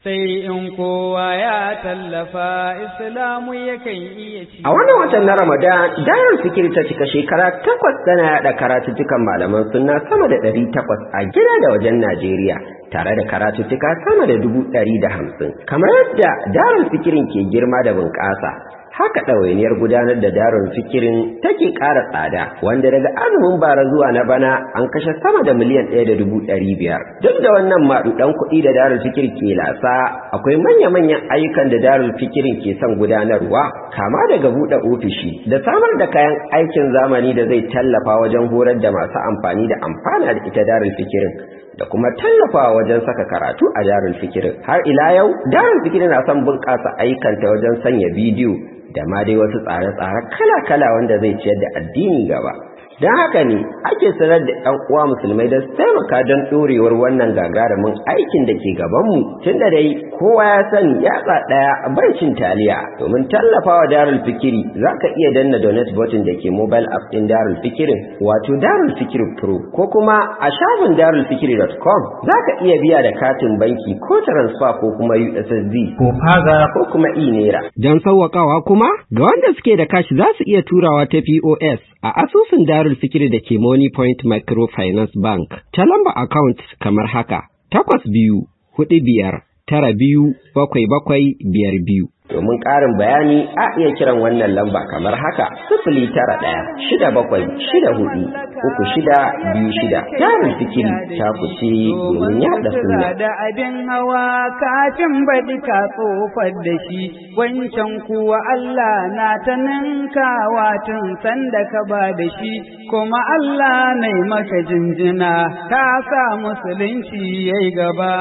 sai in kowa ya tallafa islamu yakan iya ci. A wannan watan na Ramadan, Darul Fikir ta cika shekara takwas tana yaɗa karatuttukan malaman sunna sama da ɗari takwas a gida da wajen Najeriya, tare da karatuttuka sama da dubu ɗari da hamsin. Kamar yadda Darul Fikirin ke girma da bunƙasa, haka ɗawainiyar gudanar da darun fikirin take ƙara tsada wanda daga azumin bara zuwa na bana an kashe sama da miliyan ɗaya da dubu ɗari biyar duk da wannan maɗuɗan kuɗi da darul fikir ke lasa akwai manya-manyan ayyukan da darul fikirin ke son gudanarwa kama daga buɗe ofishi da samar da kayan aikin zamani da zai tallafa wajen horar da masu amfani da amfana da ita darul fikirin da kuma tallafawa wajen saka karatu a darul fikirin har ila yau darul fikirin na son bunƙasa ayyukanta wajen sanya bidiyo da ma dai wasu tsare-tsare kala-kala wanda zai ciyar da addini gaba don haka ne ake sanar da ɗan uwa musulmai da su taimaka don ɗorewar wannan gagarumin aikin da ke gabanmu tun da dai kowa ya sani yatsa ɗaya bai cin taliya domin tallafawa darul fikiri za ka iya danna donate button da ke mobile app ɗin darul fikirin wato darul fikiri pro ko kuma a shafin darulfikiri.com za ka iya biya da katin banki ko transfer ko kuma ussd ko faga ko kuma e-naira don sauwaƙawa kuma ga wanda suke da kashi za su iya turawa ta pos a asusun darul fikiri da ke money point microfinance bank ta lamba account kamar haka takwas biyu hudu biyar tara biyu bakwai bakwai biyar biyu domin ƙarin bayani a iya kiran wannan lamba kamar haka sifili tara ɗaya shida bakwai shida hudu uku shida biyu shida jarin fikiri ta kuce domin yaɗa sunna da abin hawa kafin baɗi ka tsofar da shi wancan kuwa Allah na ta ninkawa tun sanda ka ba da shi kuma Allah na maka jinjina ka sa musulunci yayi gaba.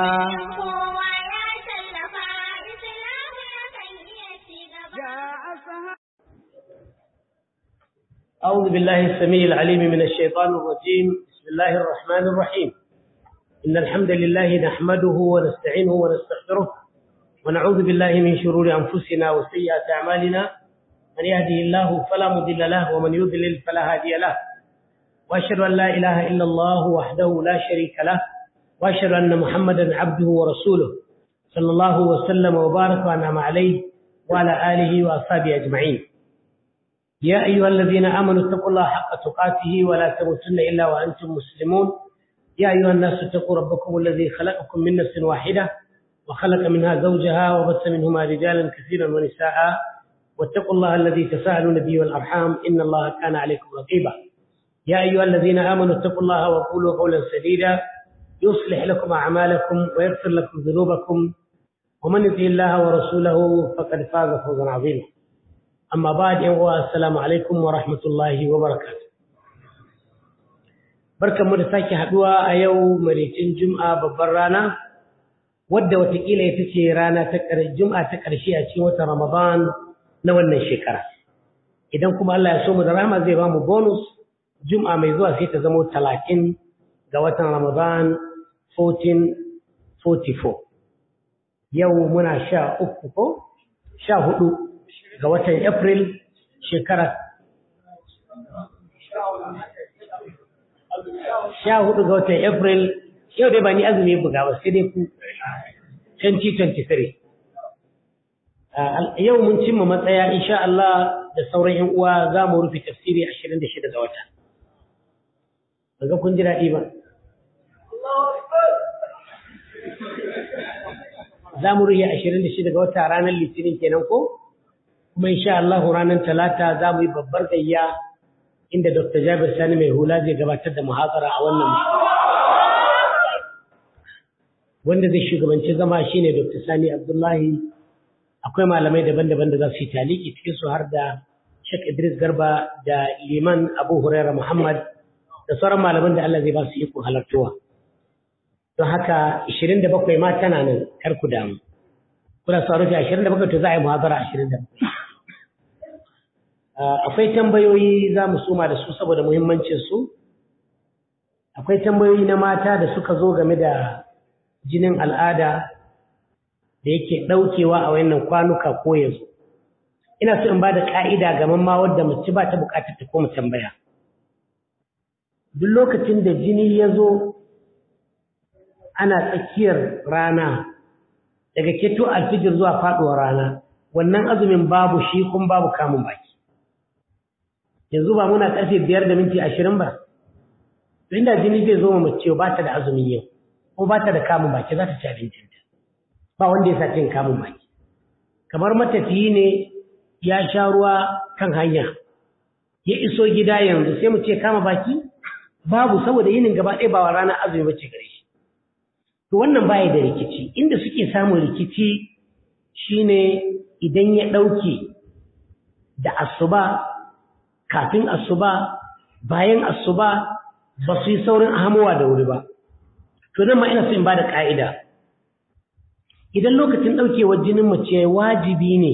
أعوذ بالله السميع العليم من الشيطان الرجيم بسم الله الرحمن الرحيم إن الحمد لله نحمده ونستعينه ونستغفره ونعوذ بالله من شرور أنفسنا وسيئات أعمالنا من يهده الله فلا مضل له ومن يضلل فلا هادي له وأشهد أن لا إله إلا الله وحده لا شريك له وأشهد أن محمدا عبده ورسوله صلى الله وسلم وبارك وأنعم عليه وعلى آله وأصحابه أجمعين يا أيها الذين آمنوا اتقوا الله حق تقاته ولا تموتن إلا وأنتم مسلمون يا أيها الناس اتقوا ربكم الذي خلقكم من نفس واحدة وخلق منها زوجها وبث منهما رجالا كثيرا ونساء واتقوا الله الذي تساءلون به والأرحام إن الله كان عليكم رقيبا يا أيها الذين آمنوا اتقوا الله وقولوا قولا سديدا يصلح لكم أعمالكم ويغفر لكم ذنوبكم ومن يطع الله ورسوله فقد فاز فوزا عظيما amma ba da yawa assalamu alaikum wa rahmatullahi wa barakatuh barkanmu da sake haduwa a yau maritin juma'a babbar rana wadda watakila ita ce rana ta juma'a ta ƙarshe a cikin watan ramadan na wannan shekara idan kuma Allah ya so mu da rama zai ba mu bonus juma'a mai zuwa sai ta zama talatin ga watan ramadan 1444 yau muna sha uku ko sha hudu ga watan April shekara sha hudu ga watan April yau dai ba ni azumi buga ba sai dai ku 2023 yau mun cimma matsaya insha Allah da sauran yan uwa za mu rufe tafsiri 26 ga wata daga kun ji daɗi ba za mu rufe 26 ga wata ranar litinin kenan ko? kuma insha Allah ranar talata za mu yi babbar gayya inda Dr. Jabir Sani mai hula zai gabatar da muhazara a wannan wanda zai shugabanci zama shine Dr. Sani Abdullahi akwai malamai daban-daban da za su yi taliki cikin su har da Sheikh Idris Garba da Liman Abu Hurairah Muhammad da sauran malaman da Allah zai ba su iko halartuwa don haka 27 ma tana nan kar ku damu kuna sa rufe 27 to za a yi muhazara 27 akwai tambayoyi za mu suma da su saboda muhimmancinsu akwai tambayoyi na mata da suka zo game da jinin al'ada da yake ɗaukewa a wannan kwanuka ko yanzu ina so in ba da ƙa'ida ga mamma wadda mace ba ta buƙatar ta koma tambaya duk lokacin da jini ya zo ana tsakiyar rana daga keto alfijir zuwa faduwar rana wannan azumin babu shi kun babu kamun baki yanzu ba muna karfe biyar da minti ashirin ba inda jini zai zo mace ba ta da azumin yau ko ba ta da kamun baki za ta ci abincinta ba wanda ya sa cin kamun baki kamar matafiyi ne ya sha ruwa kan hanya ya iso gida yanzu sai mu ce kama baki babu saboda yinin gaba ɗaya ba wa ranar azumi bace gare shi to wannan baya da rikici inda suke samun rikici shine idan ya ɗauke da asuba kafin asuba bayan asuba ba su yi saurin ahamowa da wuri ba to nan ma ina so in ba da ƙa'ida idan lokacin ɗaukewar jinin mace wajibi ne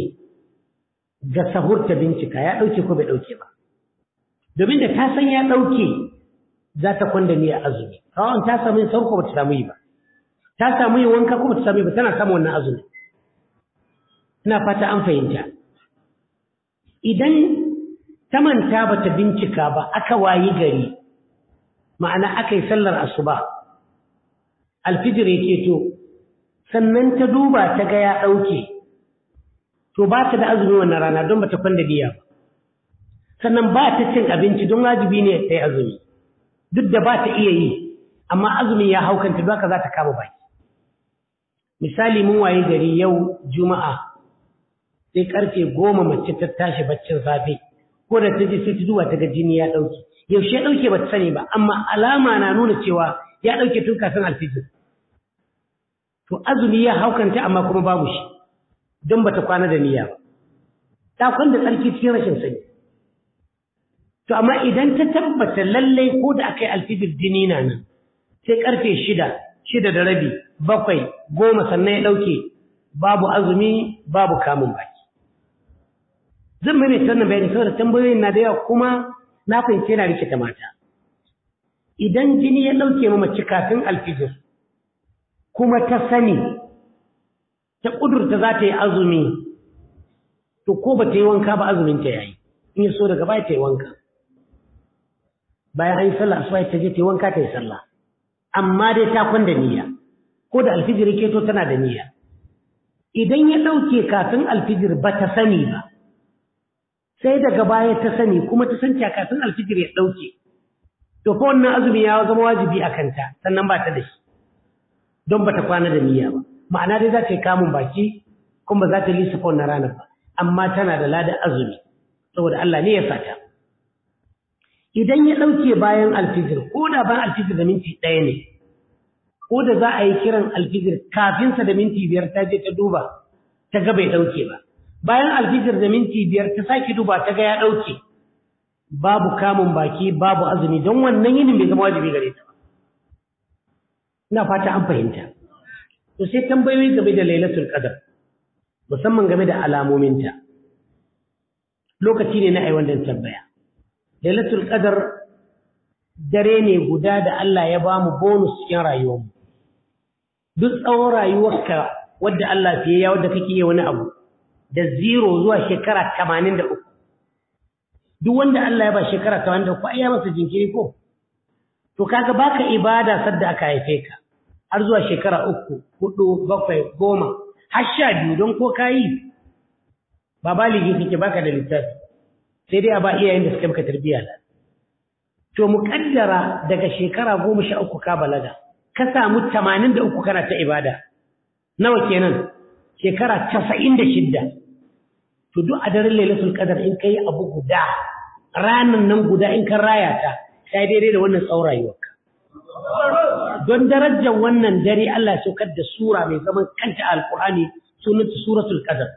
ga sahur ta bincika ya ɗauke ko bai ɗauke ba domin da ta san ya ɗauke za ta kwanda ni a azumi rawan ta samu yin sauko ba ta samu yi ba ta samu yin wanka ko ba ta samu yi ba tana samu wannan azumi ina fata an fahimta idan ta manta ba ta bincika ba aka wayi gari ma'ana aka yi sallar asuba alfijir ya keto sannan ta duba ta ga ya ɗauke to ba ta da azumi wannan rana don ba ta kwanda diya ba sannan ba ta cin abinci don wajibi ne ta yi azumi duk da ba ta iya yi amma azumin ya haukanta don haka za ta kama baki misali mun waye gari yau juma'a sai karfe goma mace ta tashi baccin safe ko da ta je sai ta duba ta ga jini ya ɗauke yaushe ya ɗauke ba ta sani ba amma alama na nuna cewa ya ɗauke tun kafin alfijir to azumi ya haukanta amma kuma babu shi don bata kwana da niyya ba ta kwanda tsarki cikin rashin sani to amma idan ta tabbata lallai ko da aka yi alfijir jini na nan sai karfe shida shida da rabi bakwai goma sannan ya ɗauke babu azumi babu kamun baki zan mai sannan bayani saboda tambayoyin na da yawa kuma na fahimci yana rikita mata idan jini ya ɗauke ma mace kafin alfijir kuma ta sani ta ƙudurta za ta yi azumi to ko ba ta yi wanka ba azumin ta yayi in ya so daga baya ta yi wanka bayan an yi sallah asuba ta je ta yi wanka ta yi sallah amma dai ta kwanda niyya ko da alfijir keto tana da niyya idan ya ɗauke kafin alfijir ba ta sani ba sai daga baya ta sani kuma ta san kafin alfijir ya ɗauke to fa wannan azumi ya zama wajibi a kanta sannan ba ta da shi don ba ta kwana da niyya ba ma'ana dai za ta yi kamun baki kuma za ta lissafa wannan ranar ba amma tana da ladan azumi saboda Allah ne ya sata idan ya ɗauke bayan alfijir ko da bayan alfijir da minti ɗaya ne ko da za a yi kiran alfijir kafinsa da minti biyar ta je ta duba ta ga bai ɗauke ba bayan alfijir da minti biyar ta sake duba ta ga ya ɗauke babu kamun baki babu azumi don wannan yinin bai zama wajibi gare ta ba ina fata an fahimta to sai tambayoyi game da lailatul qadar musamman game da alamominta lokaci ne na ai wannan tambaya lailatul qadar dare ne guda da Allah ya ba mu bonus cikin rayuwarmu duk tsawon rayuwarka wadda Allah fiye ya wadda kake yi wani abu da zero zuwa shekara 83 duk wanda Allah ya ba shekara 83 ai ya masa jinkiri ko to kaga baka ibada sadda aka haife ka har zuwa shekara uku hudu bakwai goma har sha biyu don ko kayi ba baligi kake baka da littafi sai dai a ba iyayen da suka maka tarbiyya da to muƙaddara daga shekara goma sha uku ka balaga ka samu tamanin da uku kana ta ibada nawa kenan shekara casa'in da shidda to duk a daren lailatul qadar in kai abu guda ranan nan guda in kan raya ta sai daidai da wannan tsawon rayuwarka don darajar wannan dare Allah ya saukar da sura mai zaman kanta alqur'ani sunanta suratul qadar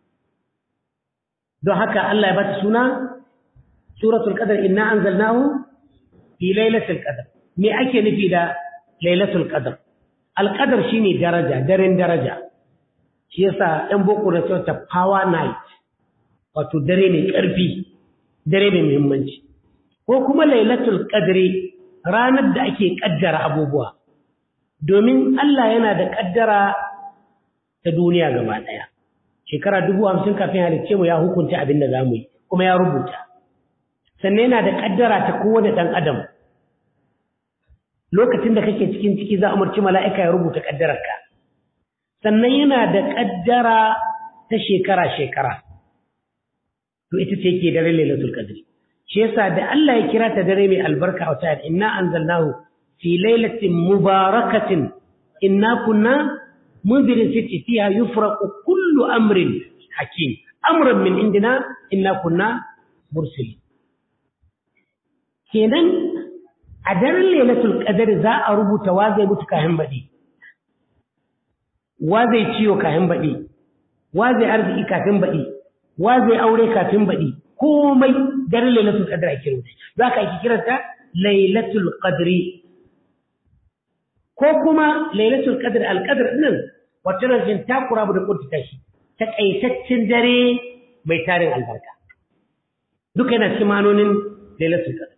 don haka Allah ya bata suna suratul qadar inna anzalnahu fi lailatul qadar me ake nufi da lailatul qadar alqadar shine daraja daren daraja shi yasa ɗan boko na cewa ta power night wato dare mai ƙarfi dare mai muhimmanci ko kuma lailatul qadri ranar da ake kaddara abubuwa domin Allah yana da kaddara ta duniya gaba ɗaya shekara dubu hamsin kafin halicce mu ya hukunta abin da za mu yi kuma ya rubuta sannan yana da kaddara ta kowane ɗan adam lokacin da kake cikin ciki za a umarci mala'ika ya rubuta kaddararka sannan yana da ƙaddara ta shekara-shekara to ita ce ke dare lailatul qadr shi yasa da Allah ya kira ta dare mai albarka a ta'ala inna anzalnahu fi lailatin mubarakatin inna kunna munzirin fitti fiha yufraqu kullu amrin hakim amran min indina inna kunna mursalin kenan a daren lailatul qadr za a rubuta wa zai mutu kayan baɗi wa zai ciwo kafin baɗi wa zai arziki kafin baɗi wa zai aure kafin baɗi komai daren lailatul qadr ake rubuta za ka ake kiranta lailatul qadri ko kuma lailatul qadr alqadr din wacce rajin takura da kunta tashi takaitaccen dare mai tarin albarka duka yana cikin manonin lailatul qadr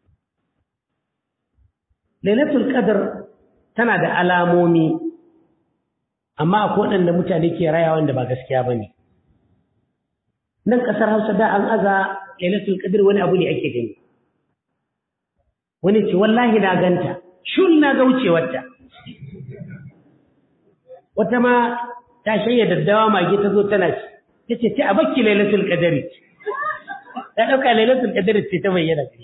lailatul qadr tana da alamomi amma akwai waɗanda mutane ke raya wanda ba gaskiya ba ne nan ƙasar hausa da an aza lailatul qadr wani abu ne ake gani wani ce wallahi na ganta shun na ga wucewarta wata ma ta shayya daddawa mage ta zo tana ci ta ce ce a bakki lailatul qadr ta ɗauka lailatul qadr ce ta bayyana gari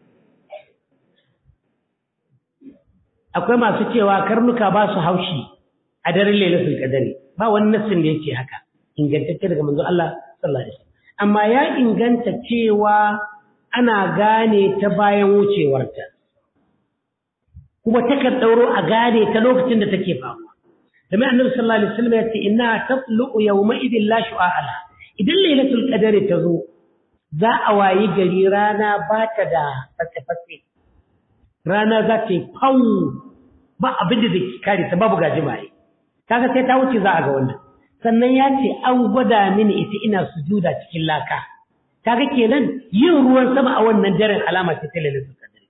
akwai masu cewa karnuka ba su haushi a daren lailatul qadari ba wani nassin da yake haka ingantacce daga manzo Allah sallallahu alaihi wasallam amma ya inganta cewa ana gane ta bayan wucewarta kuma takan dauro a gane ta lokacin da take faruwa kamar annabi sallallahu alaihi wasallam ya ce inna tatlu yawma idin la shu'ala idan lailatul qadari ta zo za a wayi gari rana ba ta da fatse rana za ta yi fau ba abin da zai kare ta babu gajimaye kaga sai ta wuce za a ga wannan sannan ya ce an gwada mini ita ina sujuda cikin laka kaga kenan yin ruwan sama a wannan daren alama ce ta lailatul qadr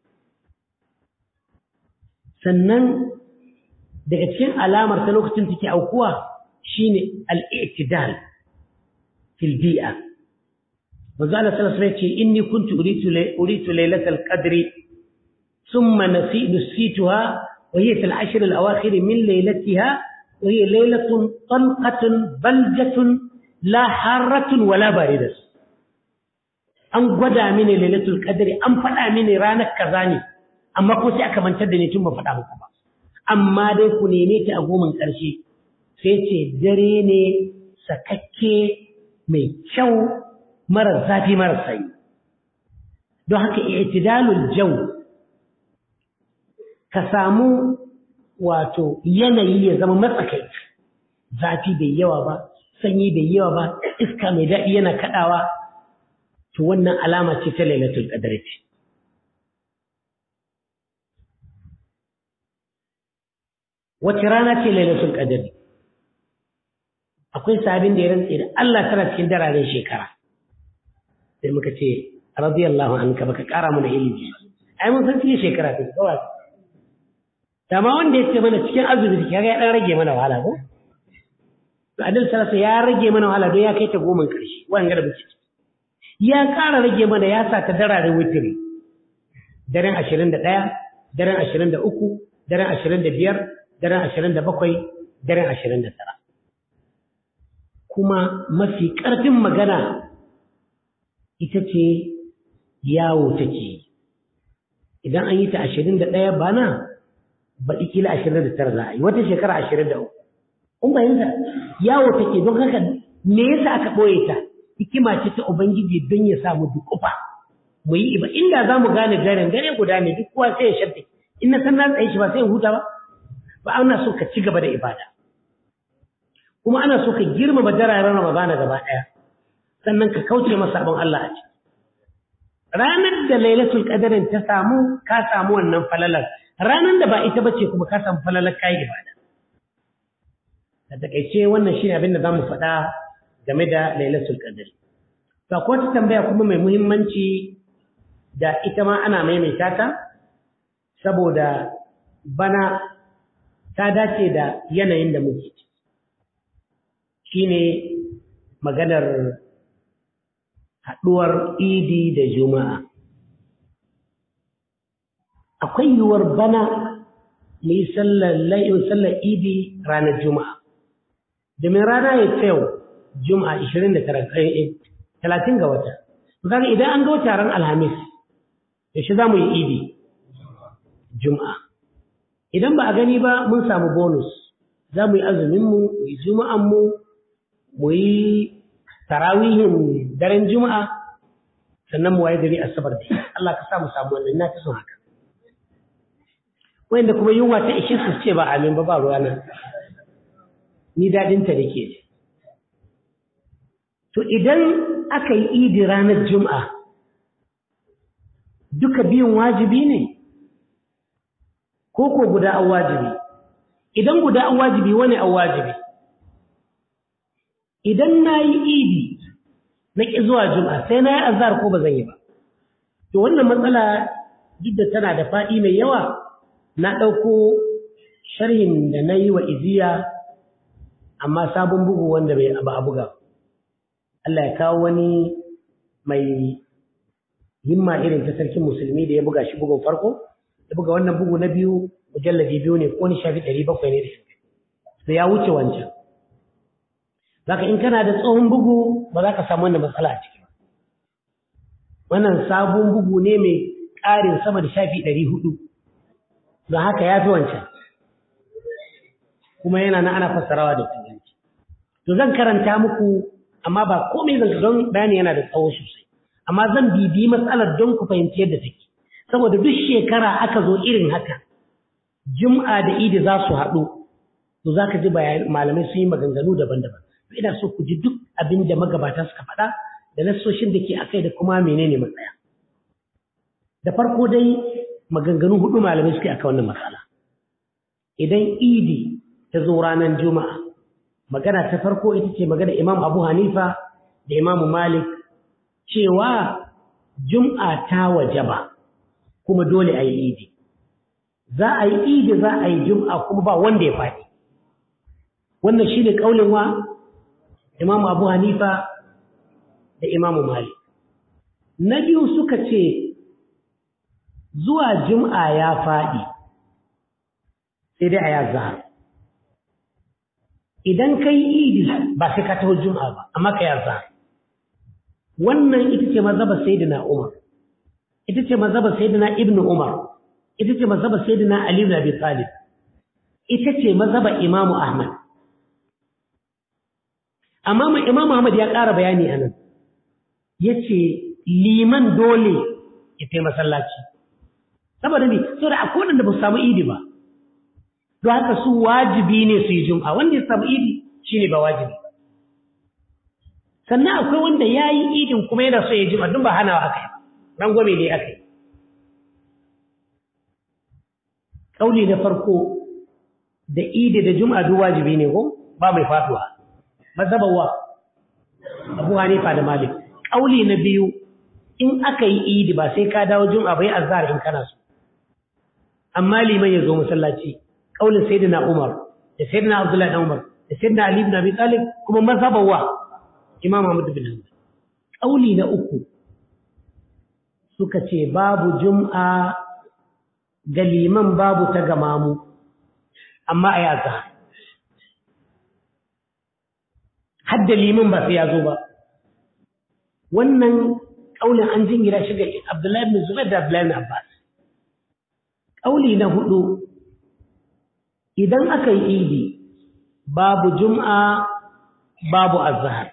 sannan daga cikin alamar ta lokacin take aukuwa shine al-i'tidal fil bi'a manzo Allah sallallahu alaihi wasallam ce inni kuntu uritu uritu lailatul qadri thumma nasidu situha wa hiya fil ashr al-awakhir min lailatiha وهي ليلة طلقة بلجة لا حارة ولا باردة an gwada mini lailatul qadri an faɗa mini ranar kaza ne amma ko sai aka mantar da ni tun ba faɗa muku ba amma dai ku neme ta a goman ƙarshe sai ce dare ne sakakke mai kyau mara zafi mara sanyi don haka i'tidalul jaw ka samu wato yanayi ya zama matsakai zafi bai yawa ba sanyi bai yawa ba iska mai daɗi yana kaɗawa to wannan alama ce ta lailatul qadr ce wace rana ce lailatul qadr akwai sabin da ya rantse da Allah tana cikin dararen shekara sai muka ce radiyallahu anka baka kara mana ilimi ai mun san cikin shekara ta kawai Dama wanda ya ce mana cikin azumi ya ga ya dan rage mana wahala ko? To Adil Salasa ya rage mana wahala don ya kai ta goma ƙarshe wannan da ciki. Ya ƙara rage mana ya sa ta dararen witiri. Daren ashirin da ɗaya, daren ashirin da uku, daren ashirin da biyar, daren ashirin da bakwai, daren ashirin da tara. Kuma mafi ƙarfin magana ita ce yawo take. Idan an yi ta ashirin da ɗaya bana, baɗi kila ashirin da tara za a yi wata shekara ashirin da uku kun fahimta yawo take don haka me yasa aka ɓoye ta hikima ce ta ubangiji don ya samu dukufa mu yi iba inda za mu gane garin gare guda ne duk kowa sai ya sharta in na san na tsaye shi ba sai in huta ba ba ana so ka ci gaba da ibada kuma ana so ka girmama dararen ramadana gaba ɗaya sannan ka kauce masa sabon Allah a ciki ranar da lailatul qadarin ta samu ka samu wannan falalar ranar da ba ita bace kuma ka samu falalar kai ibada da takeice wannan shine abin da zamu faɗa game da lailatul qadr to akwai wata tambaya kuma mai muhimmanci da ita ma ana maimaita ta saboda bana ta dace da yanayin da muke shine maganar haɗuwar idi da juma'a akwai yiwuwar bana mu yi sallar idi ranar juma'a domin rana ya ce yau juma'a 29 talatin ga wata kaga idan an ga wata ran alhamis yaushe za mu yi idi juma'a idan ba a gani ba mun samu bonus za mu yi azuminmu mu yi juma'anmu mu yi tarawihin daren juma'a sannan mu waye gari asabar da Allah ka sa mu samu wannan na ta son haka wanda kuma yunwa ta ishe su ce ba amin ba ba ruwana ni dadinta da ke to idan aka yi idi ranar juma'a duka biyun wajibi ne ko ko guda an wajibi idan guda an wajibi wani an wajibi idan na yi idi na ƙi zuwa juma'a sai na yi azhar ko ba zan yi ba to wannan matsala duk da tana da faɗi mai yawa na ɗauko sharhin da na yi wa iziya amma sabon bugu wanda bai ba a buga Allah ya kawo wani mai himma irin ta sarkin musulmi da ya buga shi bugun farko ya buga wannan bugu na biyu mujalladi biyu ne ko ni shafi ɗari bakwai ne da shi sai ya wuce wancan zaka in kana da tsohon bugu ba za ka samu wannan matsala a ciki ba wannan sabon bugu ne mai ƙarin sama da shafi ɗari hudu don haka ya fi wancan kuma yana na ana fassarawa da turanci to zan karanta muku amma ba komai zan don bayani yana da tsawo sosai amma zan bibi matsalar don ku fahimci yadda take saboda duk shekara aka zo irin haka jum'a da idi za su haɗu to za ka ji malamai sun yi maganganu daban-daban ina so ku ji duk abin da magabata suka faɗa da nassoshin da ke akai da kuma menene matsaya da farko dai maganganu hudu malamai suke aka wannan matsala idan idi ta zo ranar juma'a magana ta farko ita ce magana imam abu hanifa da imam malik cewa jum'a ta wajaba kuma dole a yi idi za a yi idi za a yi jum'a kuma ba wanda ya faɗi wannan shi ne ƙaunin wa imam abu hanifa da imam malik na biyu suka ce zuwa jum'a ya faɗi sai dai a ya zahar idan ka yi idi ba sai ka taho jum'a ba amma ka ya zahar wannan ita ce mazhaba sayyidina umar ita ce mazhaba sayyidina ibn umar ita ce mazhaba sayyidina ali ibn abi talib ita ce mazhaba imam ahmad amma mai imam ahmad ya ƙara bayani anan yace liman dole ya kai masallaci saboda ne saboda akwai wanda ba su samu idi ba don haka su wajibi ne su yi jum'a wanda ya samu idi shine ba wajibi sannan akwai wanda ya yi idin kuma yana so ya jum'a don ba hanawa aka yi rangwame ne aka yi ƙauli na farko da idi da jum'a duk wajibi ne ko ba mai faduwa mazhabawa abu hanifa da malik ƙauli na biyu in aka yi idi ba sai ka dawo jum'a bai azhar in kana so amma liman ya zo masallaci kaulin sayyidina Umar da sayyidina Abdullah ibn Umar da sayyidina Ali ibn Abi Talib kuma mazhaban wa Imam Ahmad bin Hanbal kauli na uku suka ce babu jum'a ga liman babu ta gamamu amma a yaza hadda liman ba sai ya zo ba wannan kaulin an jingira shi ga Abdullahi ibn Zubair da Abdullahi ibn Abbas kauli na hudu idan aka yi idi babu jum'a babu azhar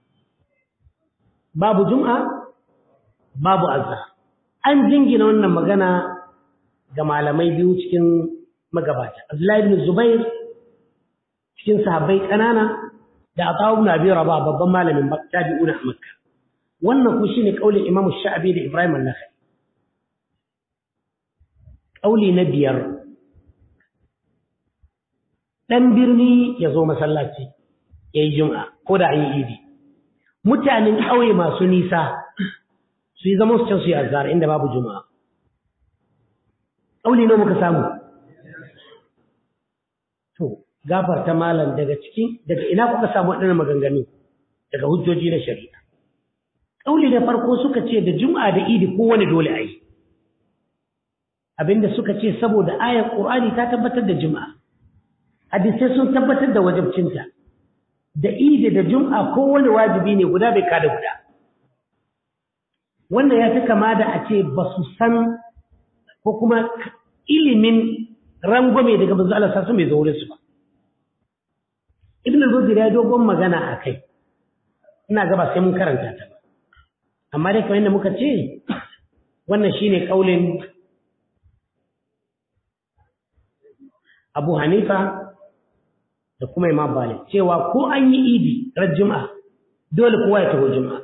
babu jum'a babu azhar an jingina wannan magana ga malamai biyu cikin magabata Abdullahi ibn Zubair cikin sahabbai kanana da Athawu ibn Abi Rabah babban malamin tabi'una a Makka wannan ku shine kaulin Imam Sha'abi da Ibrahim an-Nakhai kauli na biyar ɗan birni ya zo masallaci ya yi jum'a ko da an yi idi mutanen ƙauye masu nisa su yi zama su can su yi azhar inda babu juma'a ƙauli ne muka samu to gafarta malam daga ciki daga ina kuka samu waɗannan maganganu daga hujjoji na shari'a ƙauli na farko suka ce da juma'a da idi kowane dole a yi abinda suka ce saboda ayar ƙur'ani ta tabbatar da juma'a hadisai sun tabbatar da wajabcinta da idi da jum'a kowane wajibi ne guda bai kada guda wannan ya fi kama da a ce ba su san ko kuma ilimin rangwame daga manzo Allah sassu mai zaure su ba ibn al-Buzir ya dogon magana a kai ina gaba sai mun karanta ta ba amma dai kamar yadda muka ce wannan shine kaulin Abu Hanifa da kuma Imam Malik cewa ko an yi idi ran Juma'a dole kowa ya taho Juma'a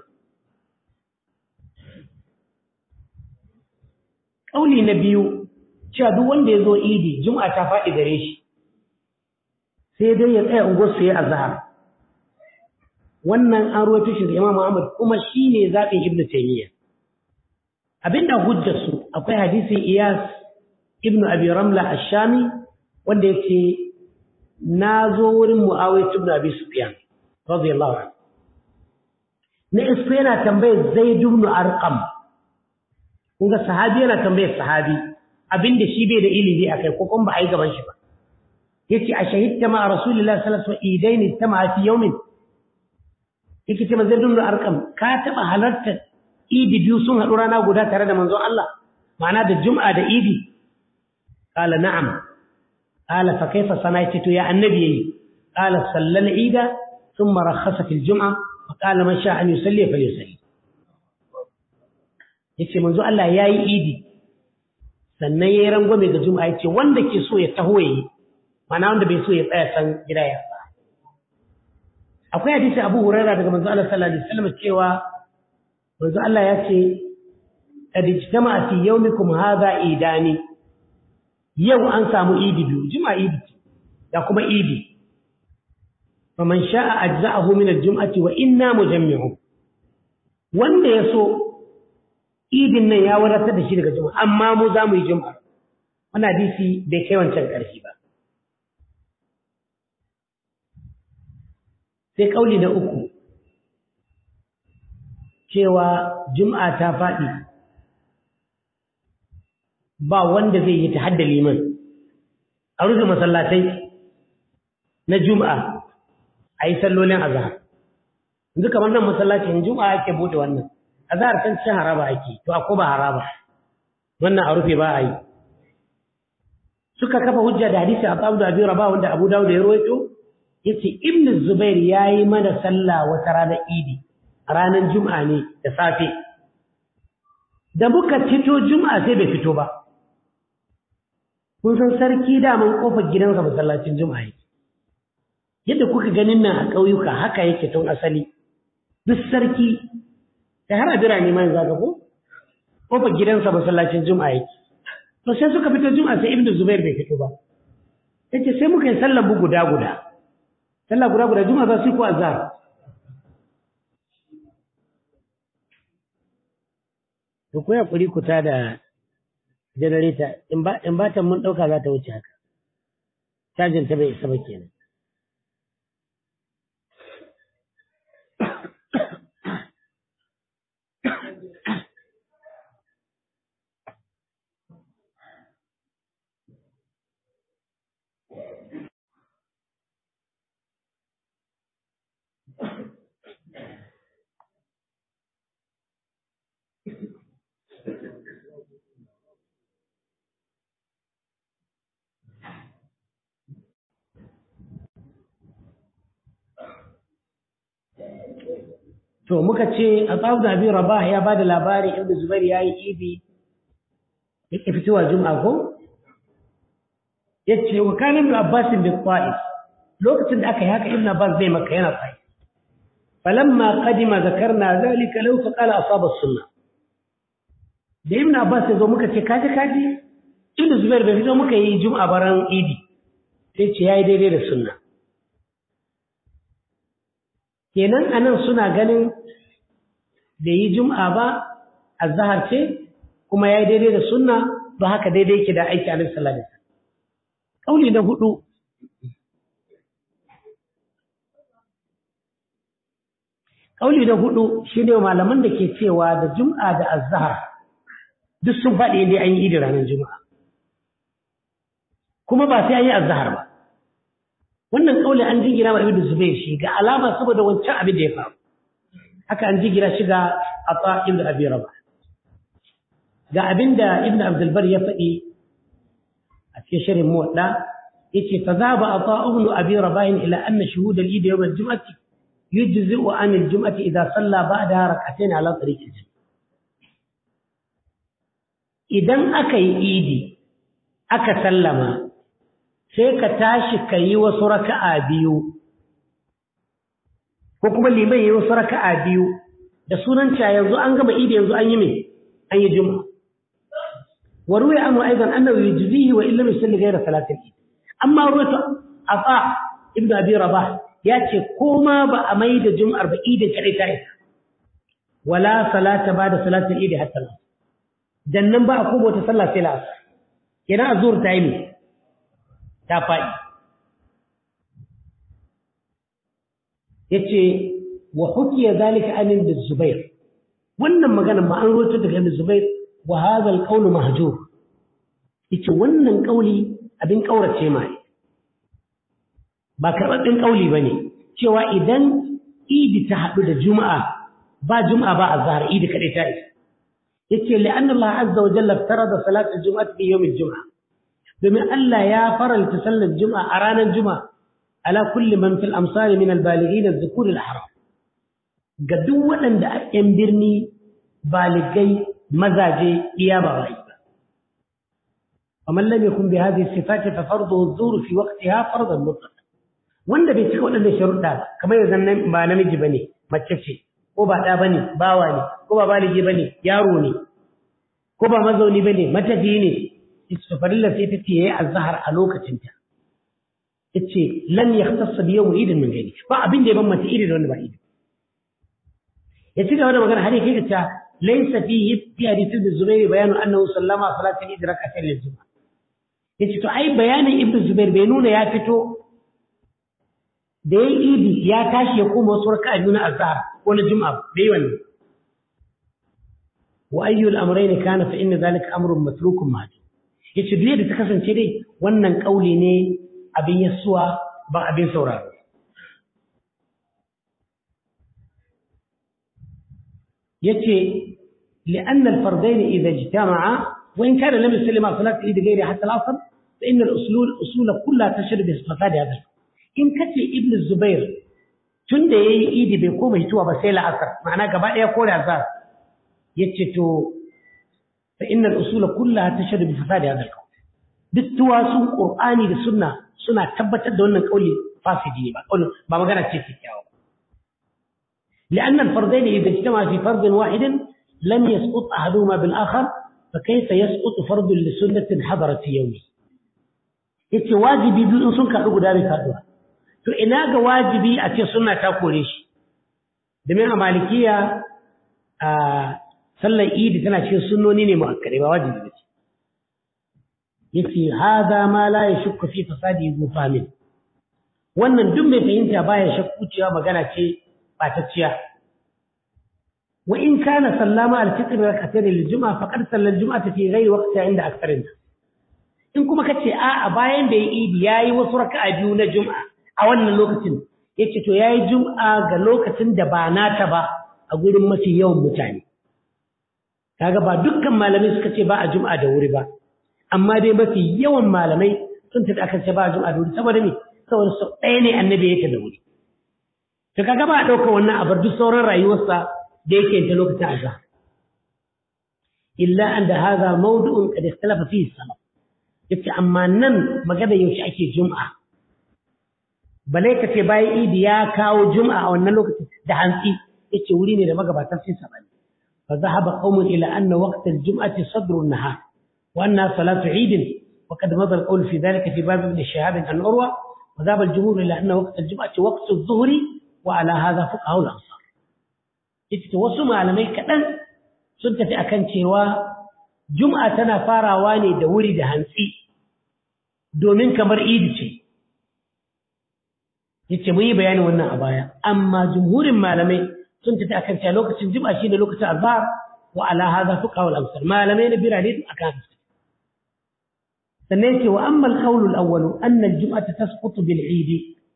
kauli na biyu cewa duk wanda ya zo idi Juma'a ta faɗi gare shi sai dai ya tsaya unguwar su ya azhar wannan an ruwaito shi da Imam Ahmad kuma shine zaɓin Ibn Taymiyyah abinda hujjar su akwai hadisin Iyas Ibn Abi Ramla Ash-Shami wanda yake na zo wurin Muawiya ibn Abi Sufyan radiyallahu anhu na isko yana tambayar Zaid ibn Arqam kun ga sahabi yana tambayar sahabi abinda shi bai da ilimi akai ko kuma ba a yi gaban shi ba yace a shahidta ma Rasulullah sallallahu alaihi wasallam idaini tama fi yawmin yake ce Zaid ibn Arqam ka taba halarta idi biyu sun haɗu rana guda tare da manzon Allah ma'ana da Jum'a da Idi qala na'am قال فكيف صنعت يا النبي قال صلى العيد ثم رخص في الجمعة فقال من شاء أن يصلي فليصلي yace manzo Allah yayi idi sannan yayi rangwame ga juma'a yace wanda ke so ya taho yayi mana wanda bai so ya tsaya san gida ya ba akwai hadisi Abu Hurairah daga manzo Allah sallallahu alaihi wasallam cewa manzo Allah yace qad ijtama'a fi yawmikum hadha idani yau an samu idi biyu juma'a idi da kuma idi faman sha'a ajza'ahu min al-jum'ati wa inna mujammi'u wanda ya so idin nan ya wadatar da shi daga juma'a amma mu za mu yi juma'a wannan hadisi bai kai wancan ƙarfi ba sai kauli na uku cewa juma'a ta faɗi ba wanda zai yi ta hadda liman a rufe masallatai na juma'a a yi sallolin azahar yanzu kamar nan masallacin juma'a ake bude wannan azahar kan cin haraba ake to a ko ba haraba wannan a rufe ba a yi suka kafa hujja da hadisi a tsabu da abin raba wanda abu dawud ya rawaito ya ce ibn zubair ya yi mana sallah wata ranar idi a ranar juma'a ne da safe da muka fito juma'a sai bai fito ba kun san sarki daman kofar gidansa masallacin juma'a yake yadda kuka ganin nan a ƙauyuka haka yake tun asali duk sarki da har a birane ma yanzu ko kofar gidansa masallacin juma'a yake to sai suka fito juma'a sai ibnu zubair bai fito ba yace sai muka yi sallar bu guda guda sallar guda guda juma'a za su yi ko azhar to ku ya kuri ku ta da janareta in ba ta mun ɗauka za ta wuce haka cajin ta bai isa ba kenan To muka ce a tsawon da abin rabah ya ba da labari inda Zubair ya yi idi yake fitowa juma'a ko? Ya ce wa kanin da Abbasin bin Ta'if lokacin da aka yi haka Ibn Abbas zai maka yana tsaye. Falamma qadima zakarna zalika law fa qala asaba sunna. Da Ibn Abbas ya zo muka ce kaji kaji inda Zubair bai fito muka yi juma'a baran idi sai ce yayi daidai da sunna. kenan anan suna ganin da yi jum'a ba azhar ce kuma yayi daidai da sunna ba haka daidai yake da aiki annabi sallallahu alaihi wasallam kauli na hudu kauli na hudu shine malaman da ke cewa da jum'a da azhar duk sun faɗi inda an yi idi ranar juma'a kuma ba sai an yi azhar ba wannan kauli an jingira wa ibnu zubair shi ga alama saboda wancan abin da ya faru haka an jingira shi ga ata ibnu abi rabah ga abin da ibnu abdul bar ya faɗi a cikin shirin muwadda yace fa zaba ata ibnu abi rabah ila anna shuhud al-eid yawm al-jum'ah yujzi'u an al-jum'ah idha salla ba'daha rak'atayn ala tariq al idan aka yi idi aka sallama sai ka tashi ka yi wasu raka'a biyu ko kuma liman yi wasu raka'a biyu da sunan cewa yanzu an gama idi yanzu an yi mai an yi juma'a wa ruwaya anhu aidan annahu yujzihi wa illam yusalli ghayra salatil eid amma ruwatu afa ibnu abi rabah ya ce ko ma ba a mai da jum'ar ba idin kadai ta isa wala salata ba da salatil eid hatta dan nan ba a kubo ta sallah sai la'asar kenan azur ta yi ne ta faɗi ya ce wa hukiya zalika anin da zubair wannan maganar ma an roto daga ibn zubair wa hadha al mahjur yace wannan kauli abin kaurace ma ne ba karɓaɓɓen kauli bane cewa idan idi ta haɗu da juma'a ba juma'a ba azhar idi kadai ta isa yace li'anna Allah azza wa jalla farada salat al-jum'ah fi yawm al-jum'ah domin Allah ya faralta sallar juma'a a ranar juma'a ala kulli man fil amsari min al-balighin az-zukur al-haram ga duk waɗanda a ƴan birni baligai mazaje iya ba wai ba ومن لم يكن بهذه الصفات ففرضه الظهور في وقتها فرضا مطلقا wanda bai cika waɗannan sharuɗa ba kamar yanzu ba namiji bane mace ce ko ba ɗa bane bawa ne ko ba baligi bane yaro ne ko ba mazauni bane matafi ne ita farilla sai tace yayi azhar a lokacin ta yace lan yahtassa bi yawm idin min gani ba abin da ya bambanta idi da wanda ba idi ya ci gaba da magana har yake ta laysa fihi fi hadith ibn zubair bayanu annahu sallama salatul eid rak'atayn lil juma'a yace to ai bayanin ibn zubair bai nuna ya fito da yayi idi ya tashi ya koma wasu raka'a biyu na azhar ko na juma'a bai wannan wa ayyul amrayn kana fa inna zalika amrun matrukun mahjur yace duk da ta kasance dai wannan kauli ne abin yasuwa ba abin sauraro yace لأن الفردين إذا اجتمعا وإن كان لم يسلم صلاة العيد غير حتى العصر فإن الأصول الأصول كلها تشهد بفساد هذا إن كتي ابن الزبير tun da ya yi idi bai koma hituwa ba sai la'asar ma'ana gaba ɗaya ko da azhar ya ce to fa innal usula kullaha tashhadu bi fasadi hadha al duk tuwasun qur'ani da sunna suna tabbatar da wannan kauli fasidi ne ba kauli ba magana ce kyakkyawa ba لأن الفردين إذا اجتمعا في فرد واحد لم يسقط أحدهما بالآخر فكيف يسقط فرد لسنة حضرت في يومه yace wajibi biyu in sun kaɗu guda bai faɗuwa to ina ga wajibi a ce sunna ta kore shi domin a malikiya a sallar idi tana cikin sunnoni ne mu'akkare ba wajibi ba ce yace hada ma la yashukku fi fasadi zu famin wannan duk mai fahimta baya shakku cewa magana ce batacciya wa in kana sallama al-fitr rak'atayn lil-jum'a faqad sallal jum'ata fi ghairi waqtiha inda aktharin in kuma kace a'a bayan da ya idi yayi wasu raka'a biyu na jum'a a wannan lokacin yace to yayi jum'a ga lokacin da ba nata ba a gurin mafi yawan mutane kaga ba dukkan malamai suka ce ba a jum'a da wuri ba amma dai mafi yawan malamai sun tafi akan ce ba a jum'a da wuri saboda me saboda sau ɗaya ne annabi ya ta da wuri to kaga ba a ɗauka wannan a bar duk sauran rayuwarsa da yake ta lokacin azhar illa an da haza mawdu'un qad ikhtalafa fihi salaf yace amma nan magana yaushe ake jum'a balai ka ce bayan idi ya kawo jum'a a wannan lokacin da hantsi yace wuri ne da magabatan sun sabani fa zahaba qaumun ila anna waqt al-jum'ati sadr an-nahar wa anna salatu eid wa qad madha al-qawl fi dhalika fi bab ibn shihab an urwa wa dhahaba al-jumhur ila anna waqt al-jum'ati waqt adh-dhuhri wa ala hadha fuqaha al-ansar yace wasu malamai kadan sun tafi akan cewa jum'a tana farawa ne da wuri da hantsi domin kamar idi ce yace mun yi bayanin wannan a baya amma jumhurin malamai sun tafi akan cewa lokacin jum'a shine lokacin azhar wa ala hadha fuqa wal amsal malamai na birane akan haka sannan yace wa amma al-qawl al-awwal anna al-jum'ata tasqutu bil eid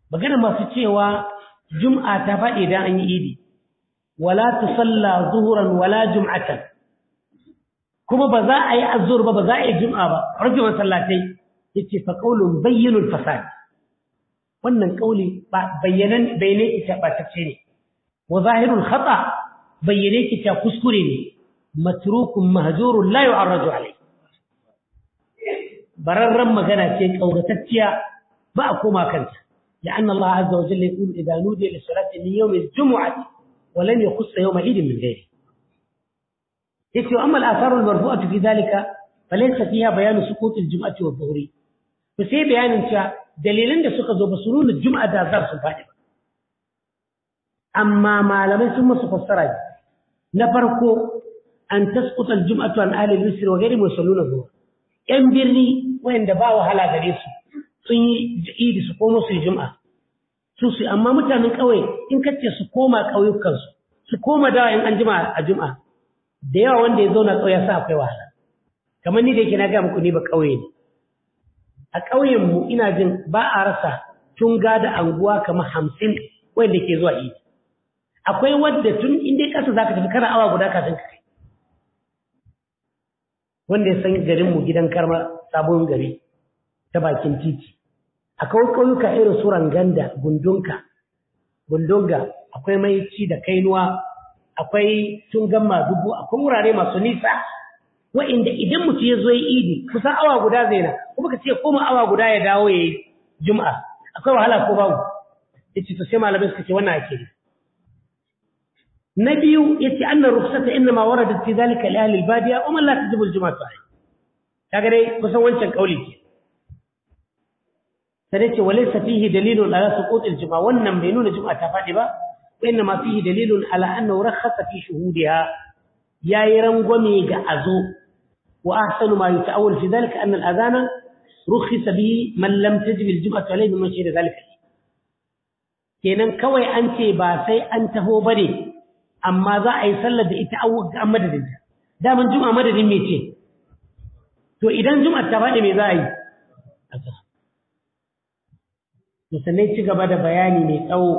magana masu cewa jum'a ta faɗi idan an yi idi wala tusalla zuhuran wala jum'atan kuma ba za a yi azur ba ba za a yi jum'a ba rufe masallatai yace fa qaulun bayyinul fasad wannan kauli ba bayyanan bayyane ita ba ta ce ne wa zahirul khata bayyane ki ta kuskure ne matrukun mahjurun la yu'arraju alai bararran magana ce kauratacciya ba a koma kanta لأن الله عز وجل يقول إذا نودي للصلاة من يوم الجمعة ولم يخص يوم عيد من غيره يكفي أما الآثار المرفوعة في ذلك فليس فيها بيان سقوط الجمعة والظهر بس هي بيان أنت دليلين ده سقط بسنون الجمعة ده ذر سبحانه أما ما لم ثم سفسر نفرق أن تسقط الجمعة عن أهل المصر وغيرهم ويصلون الظهر ‘yan birni wayanda ba wahala gare su sun yi idi su komo su yi juma'a su su amma mutanen ƙauye in kace su koma ƙauyukansu su koma dawa in an jima a juma'a da yawa wanda ya zauna ƙauye sa akwai wahala kamar ni da yake na ga muku ni ba ƙauye ne a ƙauyen mu ina jin ba a rasa tunga da anguwa kamar hamsin wanda ke zuwa idi akwai wadda tun in dai ƙasa zaka tafi kana awa guda kafin ka kai wanda ya san garinmu gidan karma sabon gari ta bakin titi akwai ƙauyuka irin su ranganda gundunka gundunga akwai maici da kainuwa akwai tungan madubu akwai wurare masu nisa wa'inda idan mutum ya zo yi idi kusan awa guda zai na kuma ka ce koma awa guda ya dawo ya yi juma'a akwai wahala ko babu ya ce to sai malamai suka ce wannan ake ne na biyu yace annar rukhsata inma waradat fi dhalika li ahli al-badiya wa man la tajibu al-jum'atu alayhi kaga dai kusan wancan kauli ke sai yace walaysa fihi dalilun ala suqut al-jum'a wannan bai nuna jum'a ta fadi ba wa inma fihi dalilun ala annahu rakhasa fi shuhudiha yayi rangwame ga azo wa ahsanu ma yata'awwal fi dhalika anna al-adhana rukhisa bihi man lam tajib al-jum'atu alayhi mimman shahida dhalika kenan kawai an ce ba sai an taho bane amma za a yi sallar da ita an madadin ta daman juma'a madadin me ce to idan juma'a ta faɗi me za a yi to sannan ci gaba da bayani mai tsawo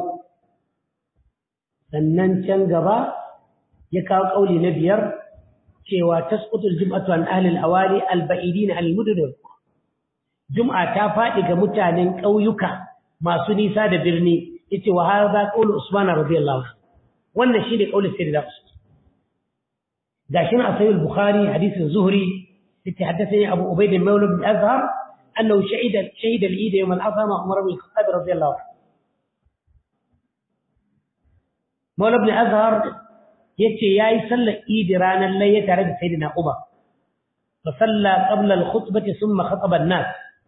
sannan can gaba ya kawo ƙauli na biyar cewa tasqutul jum'atu an ahli al-awali al-ba'idin al-mudun juma'a ta faɗi ga mutanen ƙauyuka masu nisa da birni yace wa hadha qawlu usman radiyallahu anhu wannan shine kaulin sayyidina Usman gashi na sahih al-Bukhari hadisin Zuhri yace haddathani Abu Ubayd al-Mawla bin Azhar annahu shahida shahida al-Eid yawm al-Adha ma Umar bin Khattab radiyallahu anhu Mawla bin Azhar yace yayi sallar Eid ranar layya tare da sayyidina Umar fa salla qabla al-khutbah thumma khataba an-nas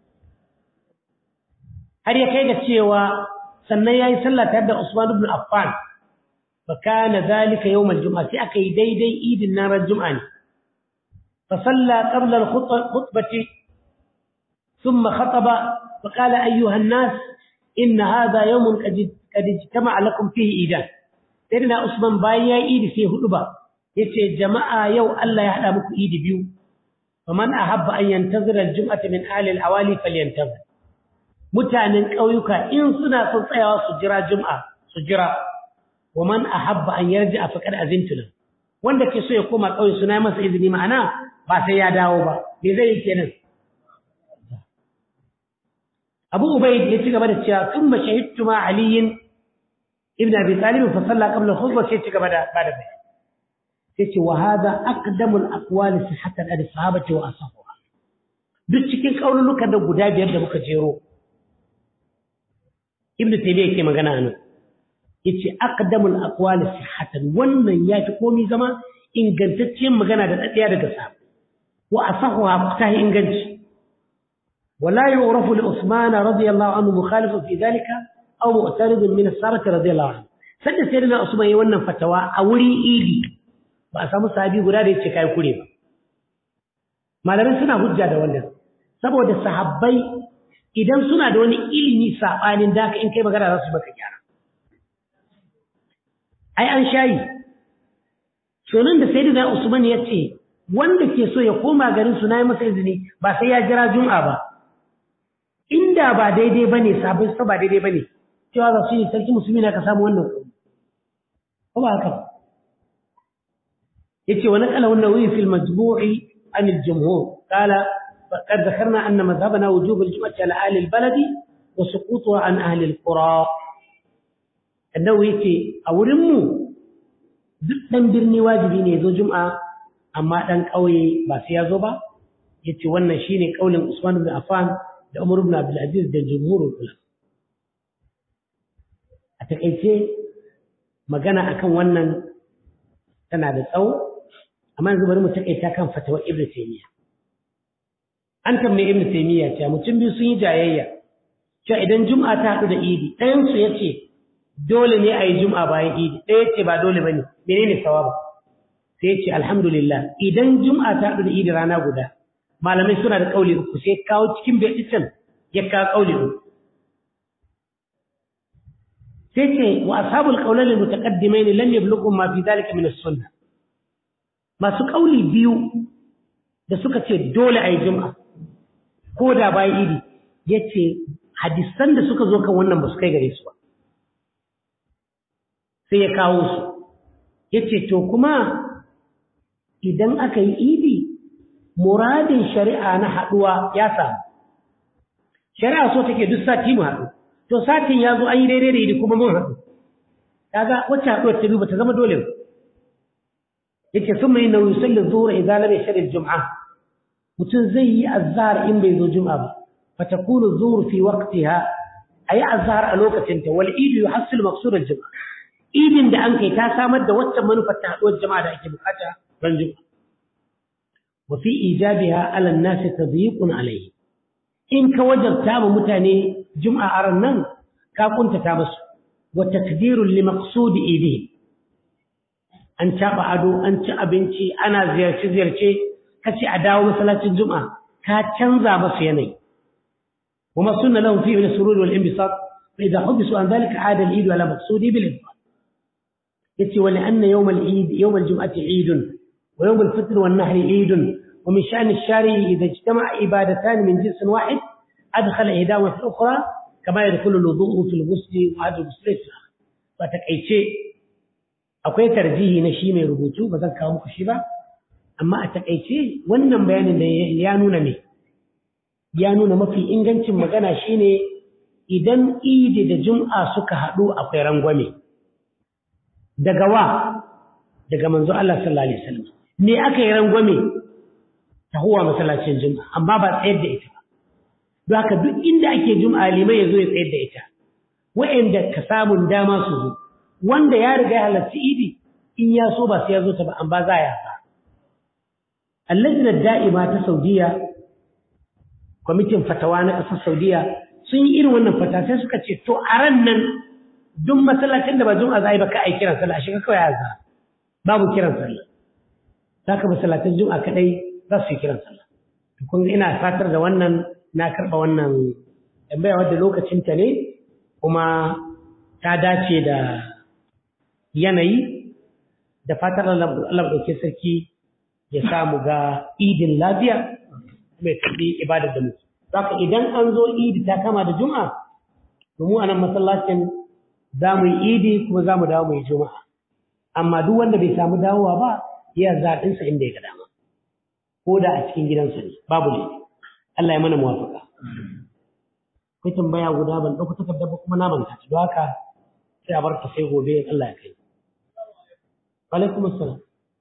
har ya kai ga cewa sannan yayi sallah tare da Usman ibn Affan فكان ذلك يوم الجمعة أكي دي دي إيد النار الجمعة فصلى قبل الخطبة ثم خطب فقال أيها الناس إن هذا يوم قد اجتمع لكم فيه إيدان سيدنا عثمان بايا إيد في هدبة يتي جماعة يو ألا يحلمك إيد بيو فمن أحب أن ينتظر الجمعة من آل الأوالي فلينتظر متعنين قويك إن سنة سنصيها سجرا جمعة سجرا ومن أحب أن يرجع فقد أذنت له wanda ke so ya koma kauye suna masa izini ma'ana ba sai ya dawo ba me zai yi kenan Abu Ubayd ya ci gaba da cewa thumma shahidtu ma Ali ibn Abi Talib fa salla qabla khutbah sai ci gaba da bada bayani sai ce wa hada aqdamu al-aqwali sihhatan al sahabati wa ashabuha duk cikin kaululukan da guda biyar da muka jero Ibn Taymiyyah yake magana anan yace aqdamul aqwali sihhatan wannan yafi komai zama ingantacciyar magana da dadiya daga sa wa asahuha ta inganci wala yu'rafu li Usman radiyallahu anhu mukhalifun fi dhalika aw mu'tarid min as-sahabah radiyallahu anhu sanda sayyidina Usman yayin wannan fatawa a wurin idi ba a samu sahabi guda da yace kai kure ba malamai suna hujja da wannan saboda sahabbai idan suna da wani ilimi sabanin da in kai magana za su baka gyara ai an shayi sonin da sayyidina Usman ya ce wanda ke so ya koma garin su nayi masa izini ba sai ya jira jum'a ba inda ba daidai bane sabon sa ba daidai bane cewa za su yi sarki musulmi na ka samu wannan kuɗi ko ba haka yace wa naqala an-nawawi fi al-majmu' an al-jumhur qala faqad dhakarna anna madhhabana wujub al-jum'ati ala ahli al-balad wa suqutuha an ahli al-qura annawi yace a wurin mu duk dan birni wajibi ne zo juma'a amma dan kauye ba sai ya zo ba yace wannan shine kaulin Usman ibn Affan da Umar ibn Abdul Aziz da jumhurul ulama a takeice magana akan wannan tana da tsawo amma yanzu bari mu takaita kan fatawar Ibn Taymiyyah an tambaye Ibn Taymiyyah cewa mutum biyu sun yi jayayya cewa idan Juma'a ta haɗu da Idi ɗayan su yace dole ne a yi Juma'a bayan Idi ɗaya yace ba dole bane menene sawaba sai yace alhamdulillah idan Juma'a ta haɗu da Idi rana guda malamai suna da kauli uku sai kawo cikin baitisan ya kawo kauli uku sai ce wa ashabul qawlan al mutaqaddimain lam yablughum ma fi dhalika min as-sunnah masu kauli biyu da suka ce dole ayi juma'a ko da bai idi yace hadisan da suka zo kan wannan ba su kai gare su ba sai ya kawo su yace to kuma idan aka yi idi muradin shari'a na haɗuwa ya samu shari'a so take duk sati mu haɗu to satin ya zo an yi daidai da idi kuma mun haɗu kaga wacce haɗuwar ta ba ta zama dole ba yake sun mai nauyi sallar zuwa idan lam yashhad al-jum'a mutum zai yi azhar in bai zo jum'a ba fa takunu zuhur fi waqtiha ayi azhar a lokacin ta wal idu yuhassil maqsud al-jum'a idin da an kai ta samar da wacce manufar ta haɗuwar jama'a da ake bukata ran jum'a وفي إيجابها على الناس تضييق عليه إن كوجب تام متاني جمعة أرنن كاكنت تامس وتقدير لمقصود إيديه أن تابع عدو أن تأبنتي أنا زيارتي زيارتي كسي أداو مثلا الجمعة كاتشنزا بصيني وما سن لهم فيه من السرور والانبساط فإذا حدثوا عن ذلك عاد العيد على مقصوده بالإنفاق يتي ولأن يوم العيد يوم الجمعة عيد ويوم الفطر والنهر عيد ومن شأن الشارع إذا اجتمع عبادتان من جنس واحد أدخل إحداهما في الأخرى كما يدخل الوضوء في الغسل وهذا الغسل في الآخر فتكأيتي akwai tarjihi na shi mai rubutu ba zan kawo muku shi ba amma a takaice wannan bayanin da ya nuna ne ya nuna mafi ingancin magana shine idan idi da jum'a suka haɗu akwai rangwame daga wa daga manzo Allah sallallahu alaihi wasallam ne aka yi rangwame ta huwa masallacin juma'a amma ba tsayar da ita ba don haka duk inda ake juma'a limai ya zo ya tsayar da ita wa'anda ka samun dama su zo wanda ya riga ya halarci idi in ya so ba sai ya zo ta ba an ba za ya ba allajina da'ima ta saudiya kwamitin fatawa na ƙasar saudiya sun yi irin wannan fata sai suka ce to a ran nan duk masallacin da ba juma'a za a yi ba ka a yi kiran sallah a shiga kawai ya za babu kiran sallah za ka masallacin juma'a kaɗai za su yi kiran sallah kun ina fatar da wannan na karɓa wannan tambaya wadda lokacinta ne kuma ta dace da yanayi da fatar Allah ɗauke sarki ya samu ga idin lafiya mai karɓi ibadar da muke. Zaka idan an zo idi ta kama da juma'a, to mu a nan masallacin za mu yi idi kuma za mu dawo mu yi juma'a. Amma duk wanda bai samu dawowa ba, ya zaɓinsa inda ya ga dama. Ko da a cikin gidansa ne, babu ne. Allah ya mana muwafaka. Kai tambaya guda ban ɗauko takardar ba kuma na manta ta. Don haka sai a bar ta sai gobe Allah ya kai. alaikum assalam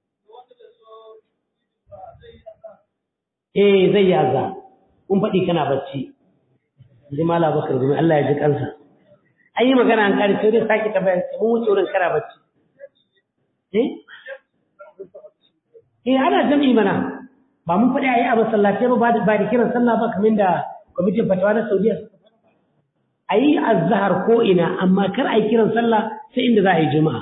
eh zai yi azza kun faɗi kana bacci ji mala bakar gumi Allah ya ji kansa an yi magana an kare sai dai sake tambaya sai mun wuce wurin kana bacci eh eh ana jami'i mana ba mun faɗi ayi a masallatai ba ba da kiran sallah ba kamar da kwamitin fatawa na Saudiya a yi azhar ko ina amma kar a yi kiran sallah sai inda za a yi juma'a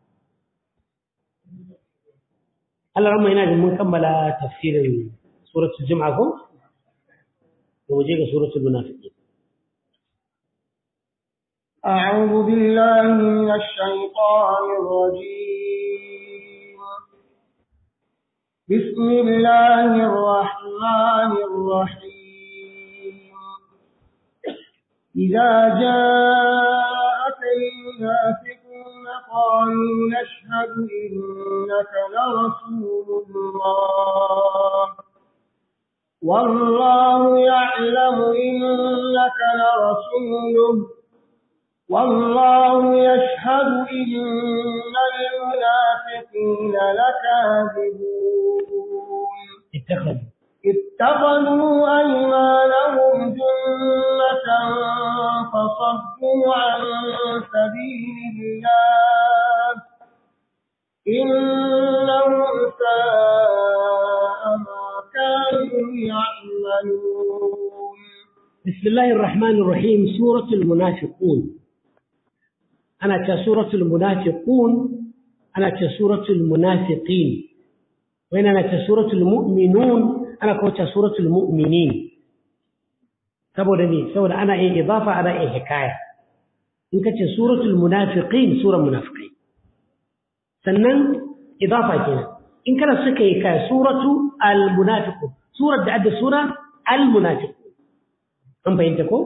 Allah ramma yana da mun kammala tafsirin suratul Jum'a ko? To waje ga suratul Munafiqin. أعوذ بالله من الشيطان الرجيم بسم الله الرحمن الرحيم إذا جاء المنافقون قالوا نشهد إنك لرسول الله والله يعلم إنك لرسوله والله يشهد إن المنافقين لكاذبون اتخذوا اتخذوا أيمانهم جنة فصدوا عن سبيل الله إنهم ساء ما كانوا يعملون بسم الله الرحمن الرحيم سورة المنافقون أنا كسورة المنافقون أنا كسورة المنافقين وين أنا كسورة المؤمنون أنا كسورة المؤمنين saboda ne saboda ana yin idafa ana yin hikaya in ka ce suratul munafiqin sura munafiqai sannan idafa kenan in kana suka yi kaya suratu al munafiqun surar da adda sura al munafiqun an fahimta ko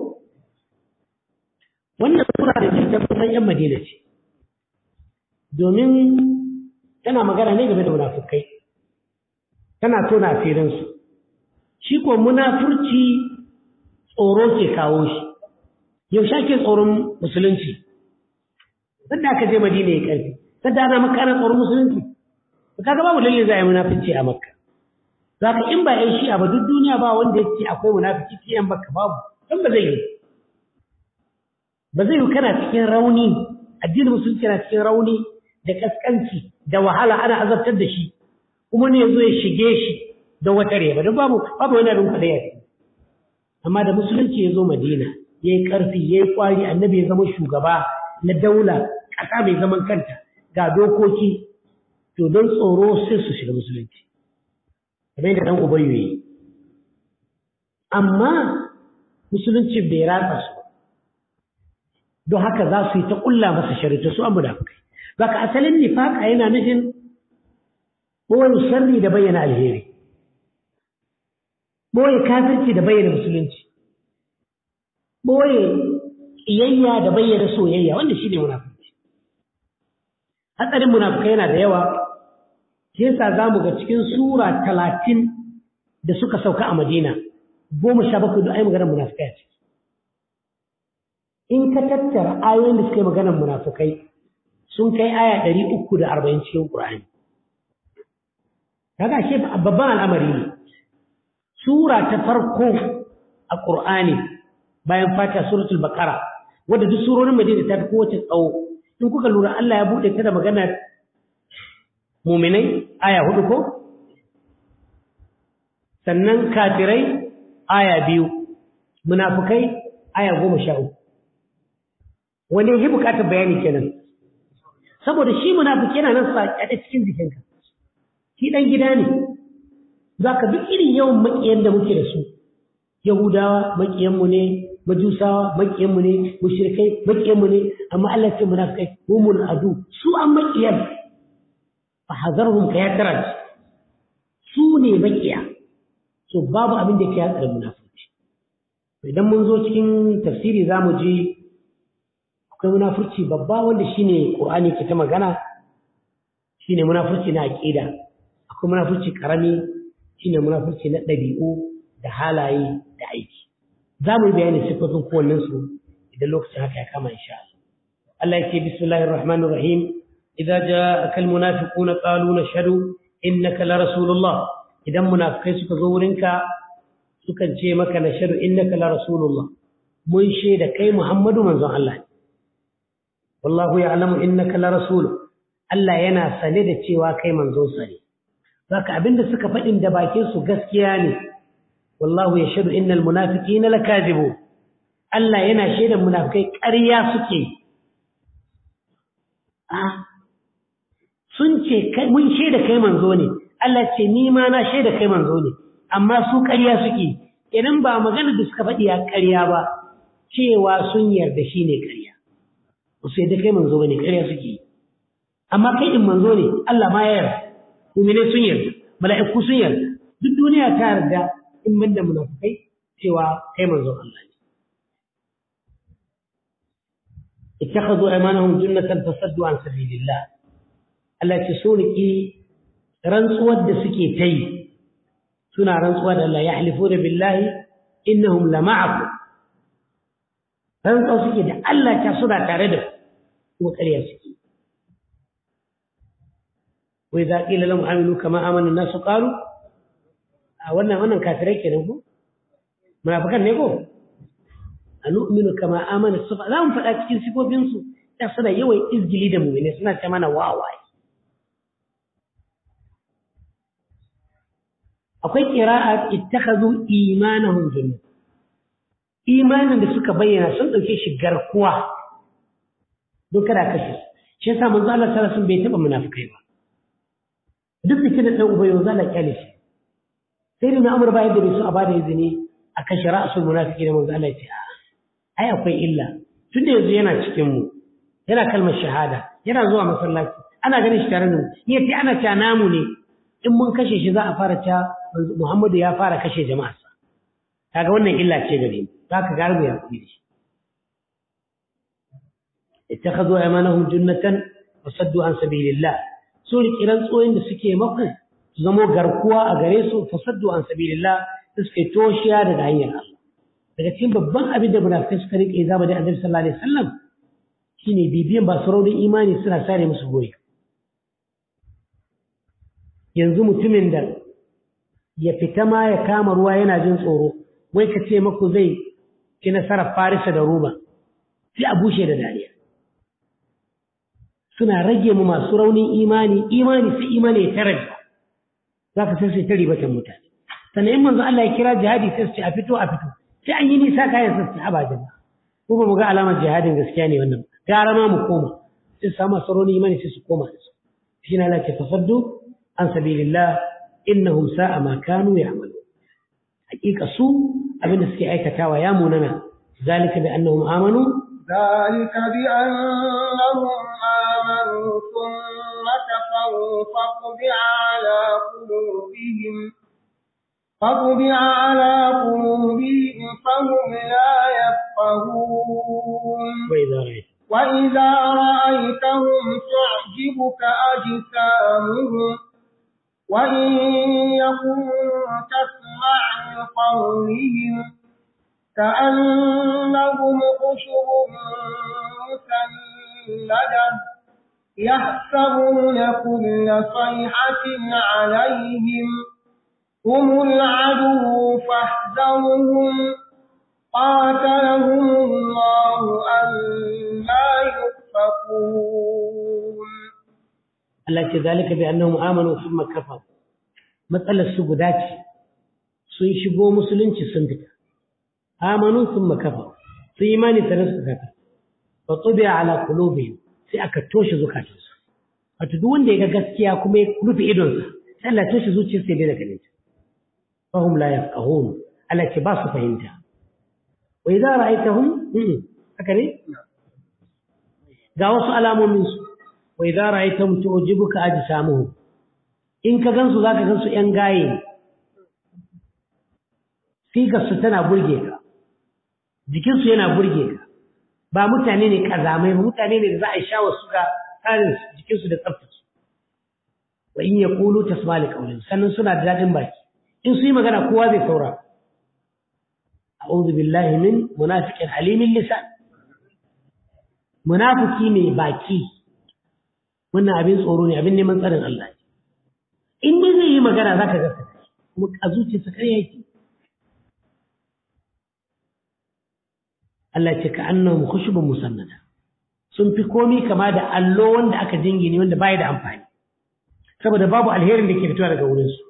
wannan sura da ke tabbatar yan madina ce domin tana magana ne game da munafukai tana tona asirinsu shi ko munafurci tsoro ke kawo shi yaushe ake tsoron musulunci sadda aka je madina ya karfi sadda ana maka ana tsoron musulunci kaga babu lalle za a yi munafici a makka za ka in ba yan shi'a ba duk duniya ba wanda ya ce akwai munafiki sai yan baka babu dan ba zai yi ba zai yi kana cikin rauni addinin musulunci na cikin rauni da kaskanci da wahala ana azabtar da shi kuma ne yazo ya shige shi da wata reba don babu babu wani abin kwaɗaya ya amma da musulunci ya zo madina ya yi ƙarfi ya yi ƙwari annabi ya zama shugaba na daula ƙasa mai zaman kanta ga dokoki to don tsoro sai su shiga musulunci kamar yadda ɗan ubayyu yi amma musulunci bai ratsa su don haka za su yi ta ƙulla masa sharita su an munafukai baka asalin nifaka yana nufin ɓoye sharri da bayyana alheri ɓoye kafirci da bayyana musulunci ɓoye ƙiyayya da bayyana soyayya wanda shi ne munafukai hatsarin munafukai yana da yawa shi yasa za mu ga cikin sura talatin da suka sauka a madina goma sha bakwai da ai maganar munafukai a ciki in ka tattara ayoyin da suka yi maganar munafukai sun kai aya ɗari uku da arba'in cikin ƙur'ani kaga shi babban al'amari ne sura ta farko a ƙur'ani bayan fata suratul baqara wadda duk surorin madina ta fi kowace tsawo in kuka lura Allah ya buɗe ta da maganar muminai aya hudu ko sannan kafirai aya biyu munafukai aya goma sha uku wani yi bukatar bayani kenan saboda shi munafiki yana nan saƙaɗe cikin jikinka shi ɗan gida ne za ka duk irin yawan maƙiyan da muke da su yahudawa maƙiyanmu ne majusawa maƙiyanmu ne mushrikai maƙiyanmu ne amma Allah ce munafikai humul adu su an maƙiyan fa hazarhum ka ya karanta su ne maƙiya so babu abin da ke hatsarin munafurci idan mun zo cikin tafsiri za mu ji akwai munafurci babba wanda shine Qur'ani ke ta magana shine munafurci na aqida akwai munafurci karami shine munafurci na dabi'u da halaye da aiki za mu yi bayani sifofin kowannen su idan lokacin haka ya kama insha Allah Allah yake bismillahir rahmanir rahim idza ja'aka al munafiquna qalu nashhadu innaka la rasulullah idan munafikai suka zo wurinka sukan ce maka nashhadu innaka la rasulullah mun shaida kai Muhammadu manzon Allah wallahu ya'lamu innaka la rasul Allah yana sane da cewa kai manzon sa ne zaka abinda suka faɗin da bakin su gaskiya ne wallahu yashhadu innal munafiqina lakazibu Allah yana shaidan munafikai ƙarya suke ah sun ce kai mun shaida kai manzo ne Allah ce ni ma na shaida kai manzo ne amma su ƙarya suke idan ba magana da suka faɗi ya ƙarya ba cewa sun yarda shi ne ƙarya ba su yadda kai manzo ba ne ƙarya suke yi amma kai in manzo ne Allah ma ya yarda mumine sun yarda mala'iku sun yarda duk duniya ta yarda in ban da munafukai cewa kai manzo Allah ne ittakhadhu aymanahum junnatan fasaddu an sabilillah Allah ce so riki rantsuwar da suke ta yi suna rantsuwa da Allah ya halifu da billahi innahum lama'akum rantsuwa suke da Allah ta suna tare da kuma ƙarya suke wai za ƙila lamu aminu kama amanin nasu ƙaru a wannan wannan kafirai kenan ko munafikan ne ko a nu'minu kama amana sufa za mu faɗa cikin sifofinsu da suna yawan izgili da mu'mini suna ce mana wawaye akwai qira'a ittakhadhu imanahum jannah imanin da suka bayyana sun dauke shi garkuwa don kada kashe shi yasa manzo Allah sallallahu alaihi wasallam bai taba munafikai ba duk da kina dan ubayo zalla kyale shi sai da Umar bayan da su a bada izini a kashe ra'sul munafiki da manzo Allah ya ce ai akwai illa tunda yanzu yana cikin mu yana kalmar shahada yana zuwa masallaci ana ganin shi tare da mu yace ana ta namu ne in mun kashe shi za a fara ta Muhammadu ya fara kashe jama'arsa kaga wannan illa ce gare mu zaka garbu ya kudi da shi ittakhadhu aymanahum junnatan wa saddu an sabilillah su kiran tsoyin da suke maku su zamo garkuwa a gare su fa saddu an sabilillah suke toshiya daga hanyar Allah daga cikin babban abin da munafikai suka rike zama da Annabi sallallahu alaihi wasallam shine bibiyan ba su raunin imani suna sare musu goyi yanzu mutumin da ya fita ma ya kama ruwa yana jin tsoro wai ka ce maku zai ci nasarar farisa da roma sai a bushe da dariya suna rage mu masu raunin imani imani sai imani ya tara za ka sai sai ta ribatan mutane sannan in manzo Allah ya kira jihadi sai su ce a fito a fito sai an yi nisa kayan sai su haba jama'a ko ba mu ga alamar jihadin gaskiya ne wannan gara ma mu koma sai su samu masu raunin imani sai su koma da su shi na Allah ke tasaddu an sabilillah innahum sa'a ma kanu ya'malu hakika su abin da suke aikatawa ya munana zalika bi annahum amanu ذلك بأنهم آمنوا ثم كفروا فطبع على قلوبهم فطبع على قلوبهم فهم لا يفقهون وإذا رأيت وإذا رأيتهم تعجبك أجسامهم وإن يكونوا تسمع لقولهم كأنهم خشب مسندة يحسبون كل صيحة عليهم هم العدو فاحذرهم قاتلهم الله أنا يؤفكون التي ذلك بأنهم آمنوا ثم كفروا مسألة السجودات sun shigo musulunci sun fita amanu thumma kafaru sun imani ta nasu kafir fa tubi'a ala qulubihim sai aka toshe zukatansu wato duk wanda ya ga gaskiya kuma ya rufe idonsa sai Allah toshe zuciyarsa ya daina ganin ta fa hum la yafqahun Allah ce ba su fahimta wa idza ra'aytahum haka ne ga wasu alamomin su wa idza ra'aytahum tu'jibuka ajsamuhum in ka gansu zaka gansu yan gaye figarsu tana burge ka jikinsu yana burge ka ba mutane ne kazamai ba mutane ne da za a yi shawar su ga tsarin jikinsu da tsaftace wa in ya kulu ta su mali kaulin sannan suna da daɗin baki in su yi magana kowa zai saura a'udhu billahi min munafiqin halimin lisan munafiki ne baki wannan abin tsoro ne abin neman tsarin Allah in dai zai yi magana zaka ga kuma a zuciyarsa kai yake Allah ce ka annahum khushubun musannada sun fi komi kama da allo wanda aka jingine wanda bai da amfani saboda babu alherin da ke fitowa daga wurin su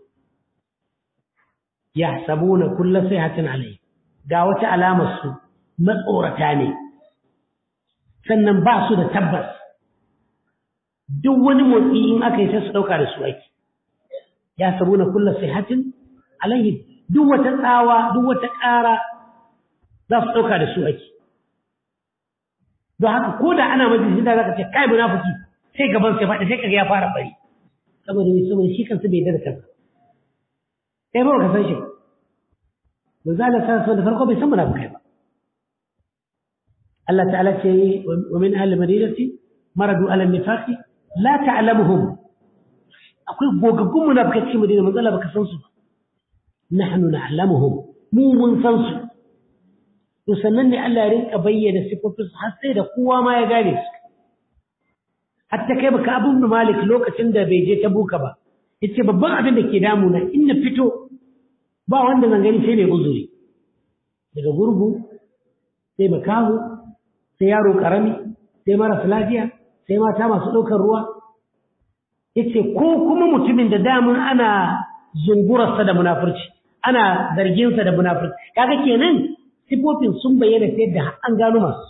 yahsabuna kullu sayhatin alai ga wata alamar su matsorata ne sannan ba su da tabbas duk wani motsi in aka yi sai su dauka da su aiki yahsabuna kullu sayhatin alai duk wata tsawa duk wata ƙara za su dauka da su aiki don haka ko da ana majalisi da zaka ce kai munafiki sai gaban sai faɗi sai kaga ya fara bari saboda ne saboda shi kansa bai da kansa kai ba ka san shi ba zalla sa so da farko bai san munafikai ba Allah ta'ala ce wa min ahli madinati maradu ala nifaqi la ta'lamuhum akwai gogaggun munafikai cikin madina manzo Allah baka san su ba nahnu na'lamuhum mu mun san su to sannan ne Allah ya rinka bayyana sifofin har sai da kowa ma ya gane su hatta kai baka abun malik lokacin da bai je ta buka ba yace babban abin da ke damu na in na fito ba wanda zan gani sai mai uzuri daga gurgu sai makahu sai yaro karami sai marasa lafiya sai mata masu ɗaukar ruwa yace ko kuma mutumin da damun ana zungurarsa da munafurci ana zarginsa da munafurci kaga kenan sifofin sun bayyana sai da an gano masu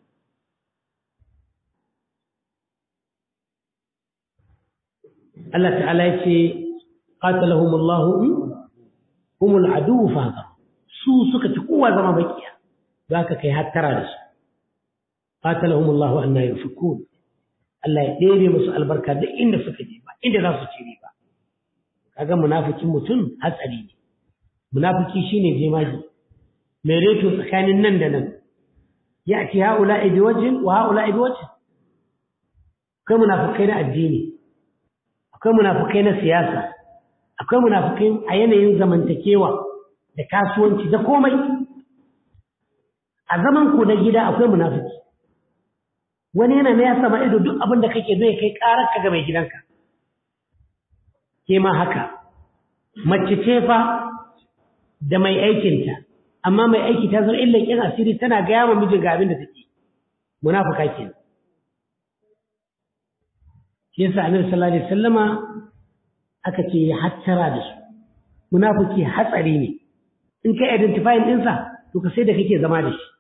Allah ta'ala ya ce qatalahumullahu humul adu fa su suka ci kowa zama bakiya zaka kai hattara da su qatalahumullahu anna yufukun Allah ya ɗebe musu albarka duk inda suka je ba inda za su ci ba kaga munafikin mutum hatsari ne munafiki shine jemaji mai reto tsakanin nan da nan ya ci haula bi wajhin wa haula bi wajhin akwai munafikai na addini akwai munafikai na siyasa akwai munafikai a yanayin zamantakewa da kasuwanci da komai a zaman ku na gida akwai munafiki wani yana na ya sama ido duk abin da kake zai kai karar ka ga mai gidanka ke ma haka mace ce fa da mai aikinta amma mai aiki ta zama illan kin asiri tana gaya wa mijin ga abin da take munafika ke shi yasa annabi sallallahu alaihi wasallama aka ce ya hattara da su munafiki hatsari ne in kai identify ɗinsa to ka sai da kake zama da shi